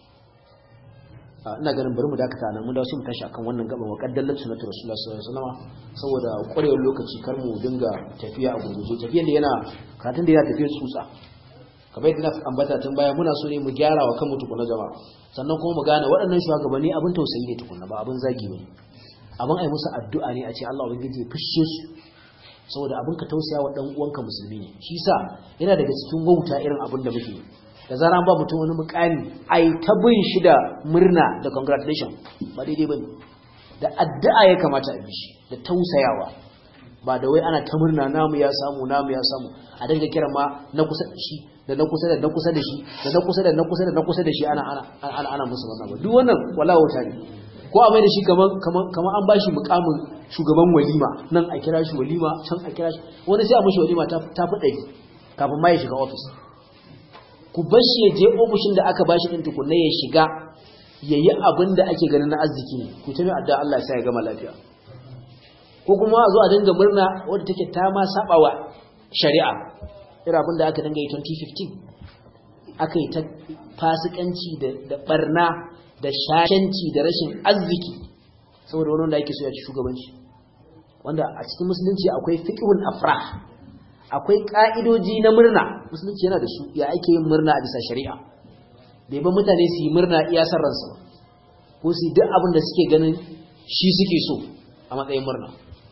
ina ganin bari mu dakata nan mun dawo su mu tashi akan wannan gaban wa qaddallat sunnatu rasulullah sallallahu alaihi wasallam saboda ƙwarewar lokaci kar mu dinga tafiya a gurguje tafiyan da yana karatun da yana tafiya tsutsa kamar yadda na ambata tun baya muna so ne mu gyara wa kanmu tukuna jama'a sannan kuma mu gane waɗannan shugabanni abin tausayi ne tukuna ba abin zagi ne abin ai musu addu'a ne a ce Allah ubangiji ya fishe su saboda abin ka tausaya wa dan uwanka musulmi ne shi yasa yana daga cikin wauta irin abin da muke da zara ba mutum wani mukami ai ta bin shi da murna da congratulation ba daidai bane da addu'a ya kamata a bi shi da tausayawa ba da wai ana ta murna namu ya samu namu ya samu a dinga kira ma na kusa da shi da na kusa da na kusa da shi da na kusa da na kusa da na kusa da shi ana ana ana ana musu wannan ba duk wannan wala wata ne ko a mai da shi kaman kaman kaman an bashi mukamin shugaban walima nan a kira shi walima can a kira shi wani sai a mishi walima ta ta fi ɗari kafin ma ya shiga office ku bar shi ya je ofishin da aka bashi din tukunna ya shiga yayi abin da ake ganin na arziki ne ku ta mai addu'a Allah ya sa ya gama lafiya ko kuma a zo a dinga murna wadda take ta ma sabawa shari'a irin abin da aka dinga yi 2015 aka yi ta fasikanci da barna da shashanci da rashin arziki saboda wani wanda ake so ya ci shugabanci wanda a cikin musulunci akwai fiqhul afrah akwai ka'idoji na murna musulunci yana da su ya ake yin murna a bisa shari'a bai ba mutane su yi murna iya san ransu ba ko su yi duk abin da suke ganin shi suke so a matsayin murna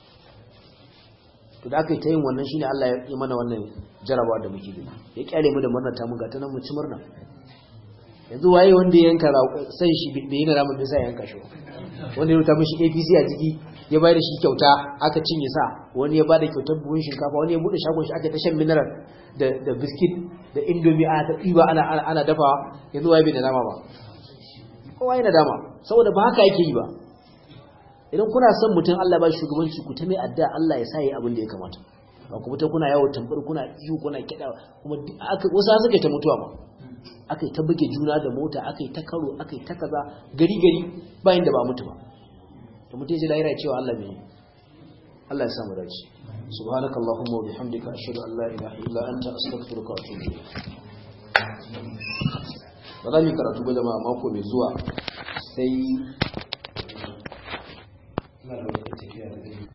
to da aka yi ta yin wannan shine Allah ya yi mana wannan jarabawa da muke gani ya kyale mu da murna ta mun ga ta nan mu ci murna yanzu waye wanda ya yanka san shi bai yi na ramin bisa yanka shi wanda ya rubuta mishi APC a jiki ya bayar da shi kyauta aka cinye sa wani ya bada kyautar buhun shinkafa wani ya bude shagon shi aka ta shan mineral da da biskit da indomie ana ta ɗiba ana ana dafawa yanzu waye bai da dama ba kowa yana dama saboda ba haka yake yi ba idan kuna son mutum Allah ba shugabanci ku ta mai adda Allah ya sa yi abin da ya kamata ba ku fita kuna yawo tambar kuna iyo kuna kiɗa kuma aka wasu suka ta mutuwa ma aka yi ta buge juna da mota aka yi ta karo aka yi ta kaza gari gari bayan da ba mutu ba to mutum ya ji lahira cewa Allah bai Allah ya samu dace subhanakallahumma wa bihamdika ashhadu an la ilaha illa anta astaghfiruka wa atubu ilayk ba za mu karatu ba jama'a mako mai zuwa sai ina da wata tafiya daga